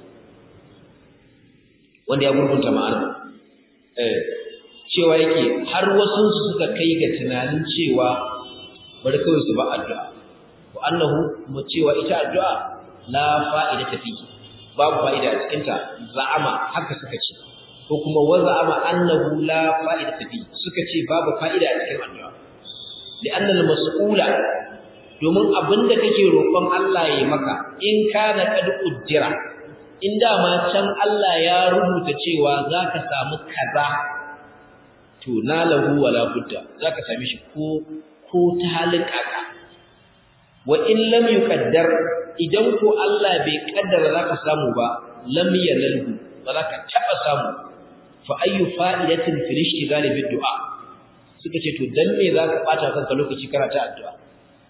wanda ya gurgunta ma'ana eh cewa yake har wasu su suka kai ga tunanin cewa bari kawai su ba addu'a wa annahu mu cewa ita addu'a la fa'idata fihi babu fa'ida a cikin ta za'ama haka suka ce ko kuma wa za'ama annahu la fa'idata fihi suka ce babu fa'ida a cikin addu'a li'anna al-mas'ula domin abinda kake roƙon Allah ya maka in kana kad ujjira in dama can Allah ya rubuta cewa zaka samu kaza to nalahu wala budda zaka same shi ko ko ta halin kaka wa in lam yuqaddar idan ko Allah bai kaddara zaka samu ba lam yanalhu ba zaka taba samu fa ayyu fa'idatin fil ishtighal bid du'a suka ce to dan me zaka bata kanka lokaci kana ta addu'a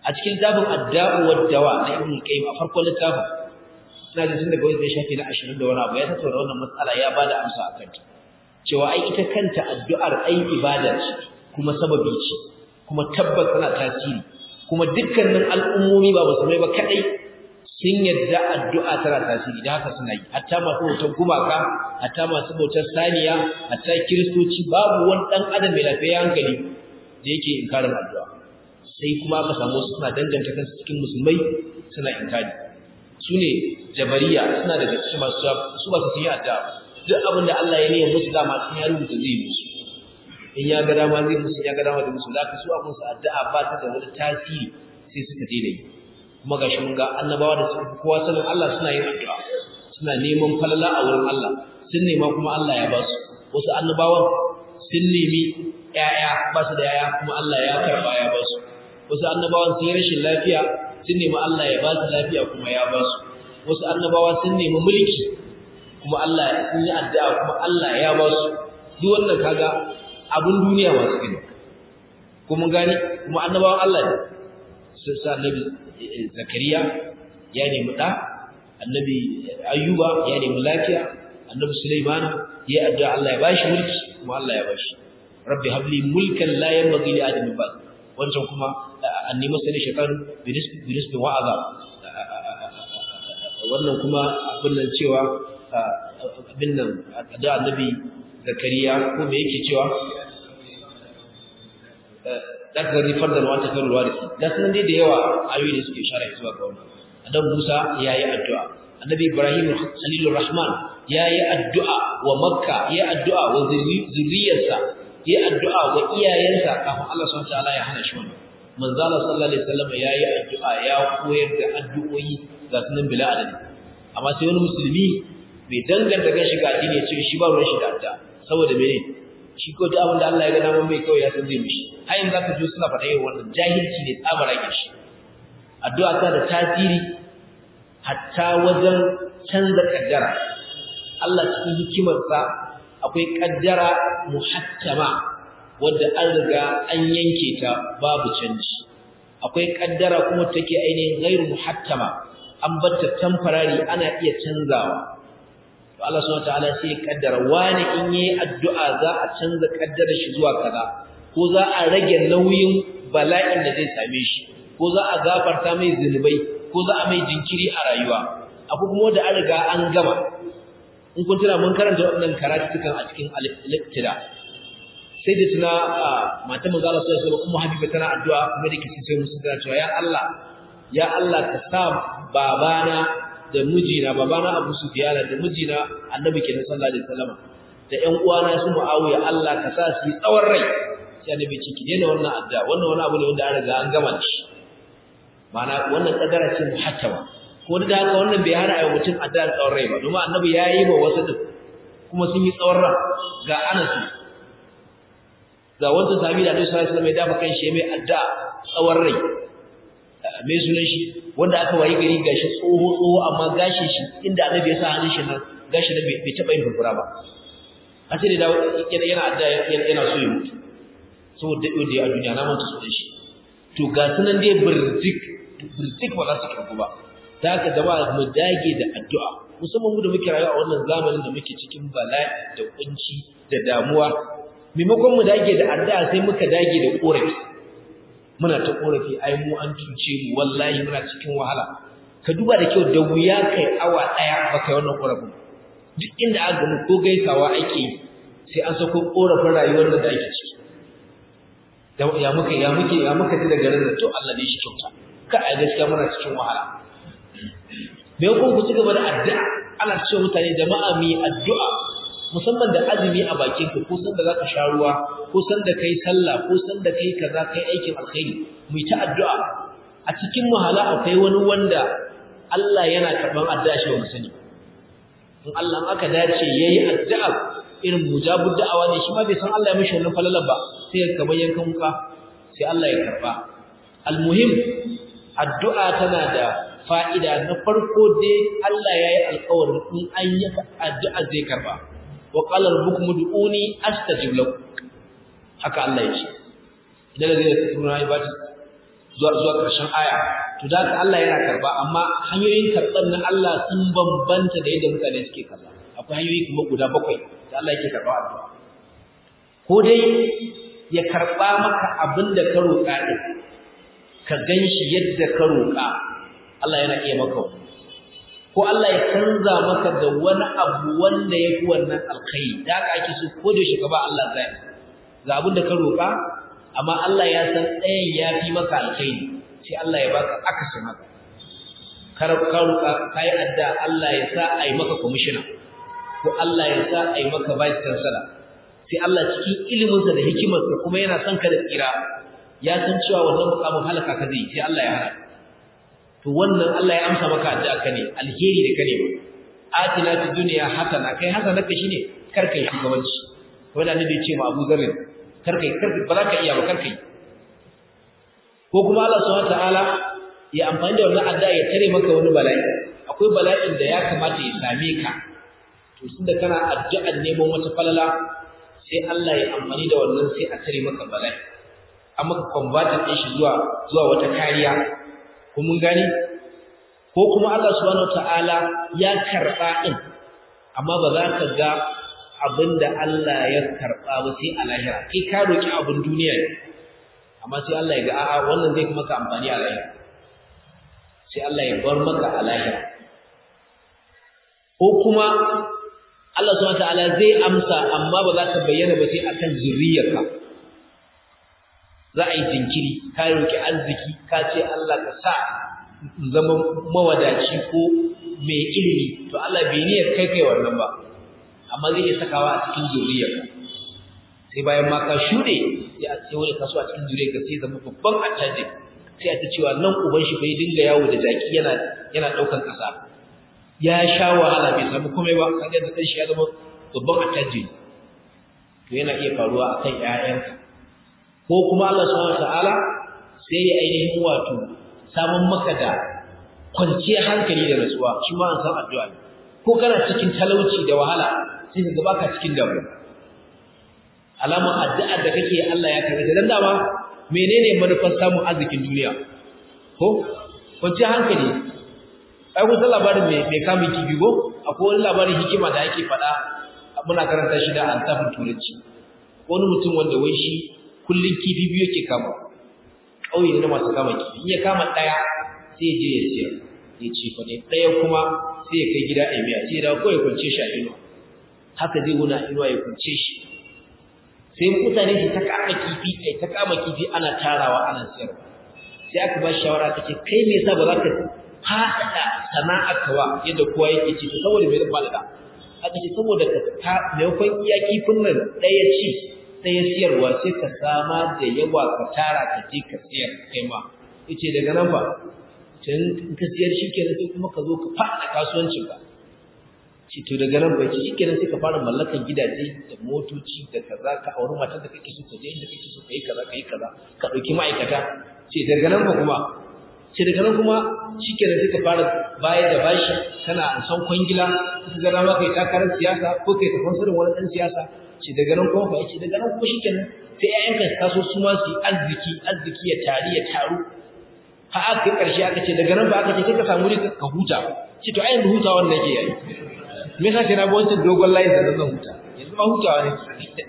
a cikin littafin adda'u wad dawa na ibn qayyim a farkon littafin ina da tun daga wani zai shafi na 20 da wani abu ya tattauna wannan matsala ya bada amsa akan ta cewa ai ita kanta addu'ar ai ibada ce kuma sababi ce kuma tabbas tana tasiri kuma dukkanin al'ummomi ba musulmai ba kadai sun yadda addu'a tana tasiri da haka suna yi hatta masu bautar gumaka hatta masu bautar saniya hatta kiristoci babu wani dan adam mai lafiya hankali da yake inkarin addu'a sai kuma aka samu suna danganta kansu cikin musulmai suna inkari su ne jabariya suna daga cikin masu su ba su yi addu'a duk abin da Allah ya niyya musu dama sun ya rubuta zai musu in ya ga dama zai musu ya ga dama da musu zaka su abin su addu'a ba ta da wani tasiri sai suka daina yi kuma gashi mun ga annabawa da suka kowa sanin Allah suna yin addu'a suna neman falala a wurin Allah sun nema kuma Allah ya ba su wasu annabawan sun nemi ƴaƴa ba su da ƴaƴa kuma Allah ya karba ya ba su wasu annabawan sun yi rashin lafiya sun nemi Allah ya ba su lafiya kuma ya ba su wasu annabawa sun nemi mulki kuma Allah sun yi addu'a kuma Allah ya ba su duk wannan kaga abun duniya masu gani kuma gani kuma annabawan Allah ne su sa annabi Zakariya ya nemi da annabi Ayyuba ya nemi lafiya annabi Sulaiman ya addu'a Allah ya bashi mulki kuma Allah ya bashi rabbi habli mulkan la yanbaghi li adam ba'd wancan kuma anni masani shaytan bi nisbi wa azab wannan kuma abin nan cewa abin nan da annabi zakariya ko me yake cewa daga rifar da wata kan warisi da sunan dai da yawa ayoyi da suke shara zuwa ga wannan adam Musa yayi addu'a annabi Ibrahim Khalilur Rahman yayi addu'a wa Makka yayi addu'a wa zuriyarsa yayi addu'a wa iyayensa kafin Allah subhanahu wa ta'ala ya hana shi wannan manzo Allah sallallahu alaihi wasallam yayi addu'a ya koyar da addu'o'i ga sunan bila adadi amma sai wani musulmi bai danganta kan shiga addini ya ce shi ba ruwan shiga addu'a saboda mene shi ko duk abin da Allah ya ga dama mai kawai ya san zai mishi har yanzu zaka ji suna faɗa yin wannan jahilci ne tsabara ke shi addu'a ta da tasiri hatta wajen canza kaddara Allah cikin hikimarsa akwai kaddara muhattama wadda an riga an yanke ta babu canji akwai kaddara kuma take ainihin ghairu muhattama an batta temporary ana iya canzawa to Allah subhanahu wataala sai ya kaddara wani in yayi addu'a za a canza kaddara shi zuwa kaza ko za a rage nauyin bala'in da zai same shi ko za a gafarta mai zunubai ko za a mai jinkiri a rayuwa abu kuma da an riga an gama in kun tuna mun karanta waɗannan karatukan a cikin al-iqtida sai da tuna matan manzo Allah sallallahu alaihi wasallam ummu habiba tana addu'a kuma da kike sai musu tana cewa ya Allah ya Allah ka sa babana da mijina babana Abu Sufyan da mijina Annabi kenan sallallahu alaihi wasallam da ƴan uwana su Muawiya Allah ka sa su tsawon rai sai Annabi ce ki daina wannan addu'a wannan wani abu ne wanda an riga an gama shi ma'ana wannan kadara ce muhattama ko da haka wannan bai hana ayi mutum addu'a tsawon rai ba domin Annabi ya yi wa wasu din kuma sun yi tsawon rai ga Anas ga wanda sahabi da Annabi sallallahu alaihi wasallam ya dafa kan shi mai addu'a tsawon rai mai sunan shi wanda aka wayi gari gashi tsoho tsoho amma gashin shi inda annabi ya sa hannun shi nan gashi da bai taba yin furfura ba a ce da yana yana adda yana so ya mutu saboda yau da a duniya na manta sunan shi to ga sunan dai birtik birtik ba za su karbu ba ta haka jama'a mu dage da addu'a musamman mu da muke rayuwa a wannan zamanin da muke cikin bala'i da kunci da damuwa maimakon mu dage da addu'a sai muka dage da korafi muna ta korafi ai mu an cuce mu wallahi muna cikin wahala ka duba da kyau da wuya kai awa daya baka wannan korafin duk inda aka gani ko gaisawa ake sai an sako korafin rayuwar da ake ciki ya muka ya muke ya muka ji daga garin to Allah ne shi kyauta ka ai gaskiya muna cikin wahala me kun ku ci gaba da addu'a ana cewa mutane jama'a mi addu'a musamman da azumi a bakin ka ko san da zaka sha ruwa ko san da kai sallah ko san da kai kaza kai aikin alkhairi mu ta addu'a a cikin muhala akwai wani wanda Allah yana karban addu'a shi ba sani in Allah aka dace yayi addu'a irin mujabud da'awa ne shi ma bai san Allah ya mishi wannan falalar ba sai ya kamar yankan wuka sai Allah ya karba almuhim addu'a tana da fa'ida na farko dai Allah ya yi alƙawarin in an yi addu'a zai karba wa qala rabbukum ud'uni astajib lakum haka Allah ya ce idan zai tsuna ibati zuwa zuwa ƙarshen aya to da haka Allah yana karba amma hanyoyin karban na Allah sun bambanta da yadda mutane suke karba akwai hanyoyi kuma guda bakwai da Allah yake karba addu'a ko dai ya karba maka abin da ka roƙa din ka ganshi yadda ka roƙa Allah yana iya maka wani ko Allah ya canza maka da wani abu wanda ya fi wannan alkhairi da haka ake so ko da shi ka ba Allah zai ga abin da ka roƙa amma Allah ya san ɗayan ya fi maka alkhairi sai Allah ya baka akasin haka kar ka roƙa kai adda Allah ya sa ai maka commissioner ko Allah ya sa ai maka vice chancellor sai Allah cikin iliminsa da hikimarsa kuma yana son ka da tsira ya san cewa wannan mukamin halaka ka zai sai Allah ya hana to wannan Allah ya amsa maka addu'a ka ne alheri da kane atina fid dunya hasana kai hasana ka shine kar kai shugabanci wanda annabi ya ce ma Abu Dharr kar kai kar ba za ka iya ba kar kai ko kuma Allah subhanahu wataala ya amfani da wannan addu'a ya tare maka wani bala'i akwai bala'in da ya kamata ya same ka to tunda kana addu'ar neman wata falala sai Allah ya amfani da wannan sai a tare maka bala'i amma ka convert din shi zuwa zuwa wata kariya ko mun gani ko kuma Allah subhanahu wataala ya karba din amma ba za ka ga abinda Allah ya karba ba sai a lahira kai ka roki abin duniya ne amma sai Allah ya ga a'a wannan zai maka amfani a lahira sai Allah ya bar maka a lahira ko kuma Allah subhanahu wataala zai amsa amma ba za ka bayyana ba sai akan zuriyarka za a yi jinkiri ka roki arziki ka ce Allah ka sa zama mawadaci ko mai ilimi to Allah bai niyyar kai kai wannan ba amma zai iya sakawa a cikin zuriyarka sai bayan ma ka shuɗe sai a ce wani kaso a cikin zuriyarka sai zama babban attajiri sai a ta cewa nan uban shi bai dinga yawo da jaki yana yana ɗaukan ƙasa ya sha wahala bai samu komai ba kaga da shi ya zama babban attajiri to yana iya faruwa akan ƴaƴanka ko kuma Allah subhanahu wataala sai ya ainihin wato samun maka da kwanciyar hankali da nutsuwa shi ma an san addu'a ne ko kana cikin talauci da wahala sai ka baka cikin damuwa alamar addu'a da kake Allah ya karɓe dan dama menene manufar samun arzikin duniya ko kwanciyar hankali ai kun san labarin mai mai kamun kifi ko akwai wani labarin hikima da ake faɗa muna karanta shi da antafin turanci wani mutum wanda wai shi kullun kifi biyu yake kama ƙauye ne na masu kama kifi in ya kama ɗaya sai ya je ya siyar ya ce fa ne ɗaya kuma sai ya kai gida a miya sai ya dawo kawai kwance shi a inuwa haka zai wuna inuwa ya kwance shi sai mutane su ta kama kifi ai ta kama kifi ana tarawa ana siyarwa sai aka ba shawara ta ce kai me yasa ba za ka faɗaɗa sana'arka ba yadda kowa yake ci to saboda me zan faɗaɗa aka ce saboda ka ta maimakon iya kifin nan ɗaya ci ɗaya siyarwa sai ka sama da yawa ka tara ka je ka siyar kai ma yace daga nan fa can in ka siyar shikenan sai kuma ka zo ka faɗa kasuwancin ka ce to daga nan bai ce shikenan sai ka fara mallakan gidaje da motoci da kaza ka auri matar da kake so ka je inda kake so ka yi kaza ka yi kaza ka ɗauki ma'aikata ce daga nan ba kuma ce daga nan kuma shikenan sai ka fara bayar da bashi kana an san kwangila ka ga dama kai takarar siyasa ko kai tafan sirrin wani ɗan siyasa ce daga nan kuma fa ce daga nan kuma shikenan sai ƴaƴanka su taso su ma su yi arziki arziki ya tari ya taru har aka kai ƙarshe aka ce daga nan ba aka ce sai ka samu rika ka huta ce to ayin hutawa wannan yake yayi me yasa sai na bi wancan dogon layin da zan huta yanzu ma hutawa ne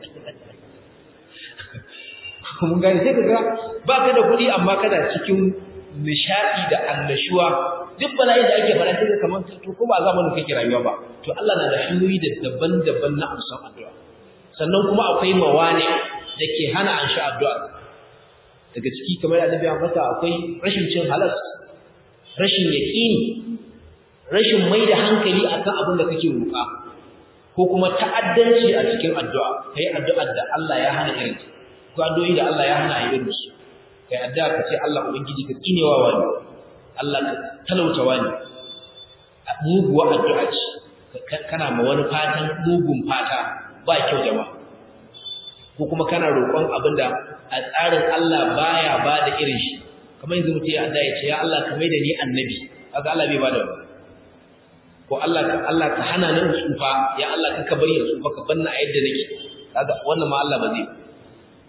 mun gane sai ka ga ba ka da kuɗi amma kana cikin nishaɗi da annashuwa duk bala'i da ake fara sai kamar to ko ba zamanin kake rayuwa ba to Allah na da hanyoyi da daban-daban na amsan addu'a sannan kuma akwai mawani da ke hana an sha addu'a daga ciki kamar annabi ya fata akwai rashin cin halas rashin yaqini rashin mai da hankali akan abin da kake roƙa ko kuma ta'addanci a cikin addu'a kai addu'ar da Allah ya hana irin ko addu'o'i da Allah ya hana irin su kai addu'a ka ce Allah ubangiji ka tsinewa wani Allah ka talauta wani muguwa addu'a ce kana ma wani fatan mugun fata ba kyau jama'a ko kuma kana roƙon abinda a tsarin Allah baya ba da irin shi kamar yanzu mutum ya addu'a ya ce ya Allah ka maida ni annabi kaga Allah bai ba da wani ko Allah ka Allah ka hana ni tsufa ya Allah ka bari ya tsufa ka banna a yadda nake kaga wannan ma Allah ba zai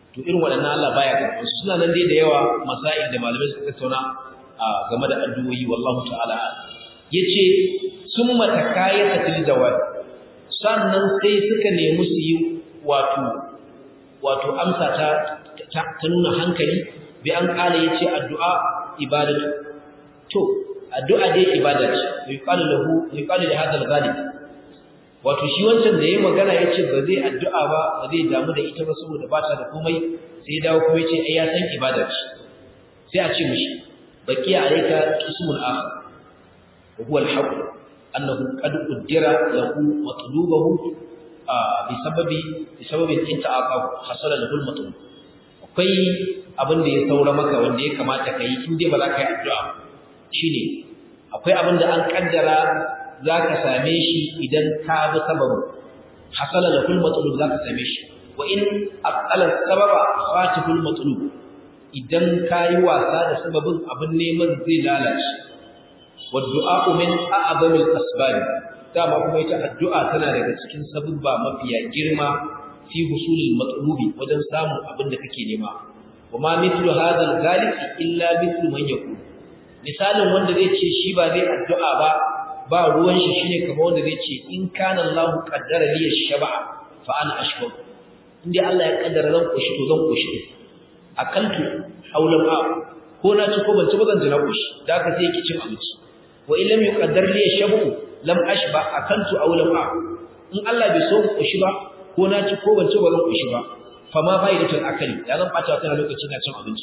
to irin waɗannan Allah baya karɓar su suna nan dai da yawa masail da malamai suka tattauna game da addu'o'i wallahu ta'ala yace summa takayata til jawab sannan sai suka nemi su yi wato wato amsa ta ta nuna hankali bi an kala yace addu'a ibadatu to addu'a dai ibada ce yuqalu lahu yuqalu li hadha al-ghalib wato shi wancan da yayi magana yace ba zai addu'a ba ba zai damu da ita ba saboda ba ta da komai sai ya dawo kuma yace ai ya san ibada ce sai a ce mishi baki alayka ismun akhar wa huwa al-haqq annahu qad qaddara lahu matlubahu bi sababi bi sababi inta'aqahu hasala lahu al-matlub akwai abin da ya saura maka wanda ya kamata kai in dai ba za ka yi addu'a shine akwai abin da an kaddara za ka same shi idan ka bi sababin hasala lahul matlub za ka same shi wa in aqala sababa fatihul matlub idan ka yi wasa da sababin abin neman zai lalace wa du'a min a'zamil asbab dama kuma ita addu'a tana daga cikin sababba mafiya girma fi husulil matlubi wajen samun abin da kake nema wa ma mithlu hadha al-ghalib illa mithlu man yakun misalin wanda zai ce shi ba zai addu'a ba ba ruwan shi shine kamar wanda zai ce in kana Allahu qaddara li ash-shaba fa ana ashkur indai Allah ya kaddara zan koshi to zan koshi akaltu aw lam a ko na ci ko ban ci ba zan ji na koshi da haka sai yake cin abinci wa in lam yuqaddar li ash-shabu lam ashba akaltu aw lam a in Allah bai so koshi ba ko na ci ko ban ci ba zan koshi ba fa ma fa'idatul akali da zan bata wata lokaci na cin abinci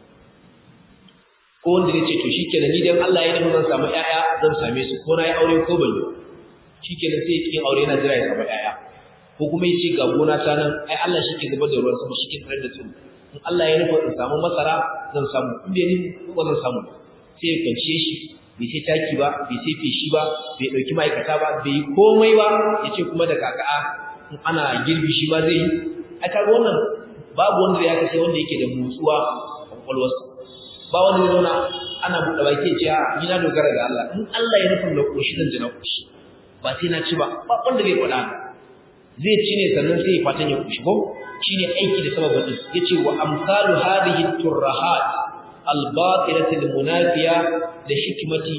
ko wanda zai ce to shikenan ni dan Allah ya nufi zan samu ƴaƴa zan same su ko na yi aure ko ban yi shikenan sai yin aure yana jira ya samu ƴaƴa ko kuma ya ce ga gona ta nan ai Allah shi ke zubar da ruwan sama shi ke tsare da tsiro in Allah ya nufi in samu masara zan samu in bai nufi ko ba zan samu sai ya kwanciye shi bai sai taki ba bai sai feshi ba bai ɗauki ma'aikata ba bai yi komai ba ya ce kuma da kaka'a in ana girbi shi ba zai yi a kaga wannan babu wanda ya kasai wanda yake da motsuwa a kwakwalwarsa ba wanda zai zauna ana buɗe baki ya ce a ni na dogara ga Allah in Allah ya nufin da koshi zan ji na koshi ba sai na ci ba ba wanda zai faɗa zai ci ne sannan sai ya fatan ya koshi ko shine aiki da sababin din yace wa amsalu hadhihi turrahat al-batilati al-munafiya da hikmati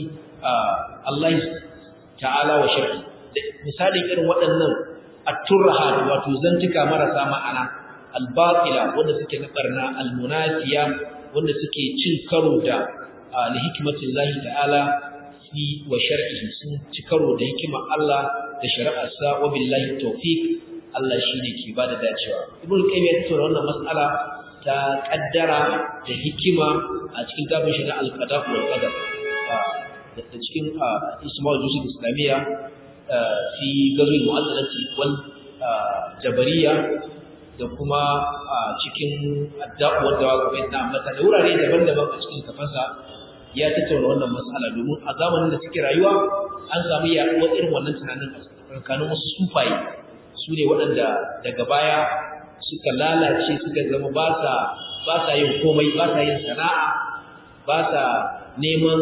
Allah ta'ala wa shar'i misalin irin waɗannan at-turrahat wato zantuka marasa ma'ana al-batila wanda suke na barna al-munafiya wanda suke cin karo da li hikmatin lahi ta'ala fi wa shar'ihi sun ci karo da hikima Allah da shari'arsa wa billahi tawfiq Allah shine ke bada dacewa ibn qayyim ya tsora wannan mas'ala ta kaddara da hikima a cikin tabin shi na al-qada wal qadar da cikin isma'ul jusul islamiyya fi gazul mu'azzalati wal jabariya da kuma a cikin addu'ar da wa kuma da ambata da wurare daban-daban a cikin kafansa ya tattauna wannan matsala domin a zamanin da suke rayuwa an samu yaduwar irin wannan tunanin a tsakanin wasu sufaye su ne waɗanda daga baya suka lalace suka zama ba sa ba sa yin komai ba sa yin sana'a ba sa neman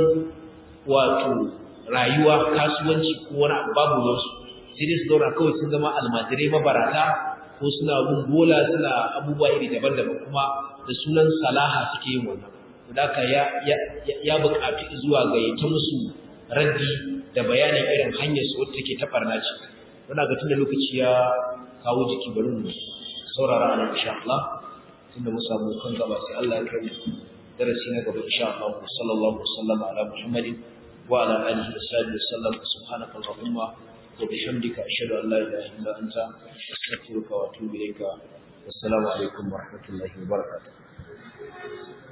wato rayuwa kasuwanci ko wani abu babu wasu sai dai su zauna kawai sun zama almajirai mabarata ko suna bin bola suna abubuwa iri daban-daban kuma da sunan salaha suke yin wannan haka ya ya ya buƙaci zuwa ga ta musu raddi da bayanin irin hanyar su wacce take ta barna ce muna ga tunda lokaci ya kawo jiki bari mu saurara ana insha Allah tunda mu samu kan gaba sai Allah ya kai darasi na gaba insha Allah sallallahu alaihi wasallam ala Muhammadin wa ala alihi wa sahbihi wasallam subhanaka allahumma وبحمدك أشهد أن لا إله إلا أنت أستغفرك وأتوب إليك والسلام عليكم ورحمة الله وبركاته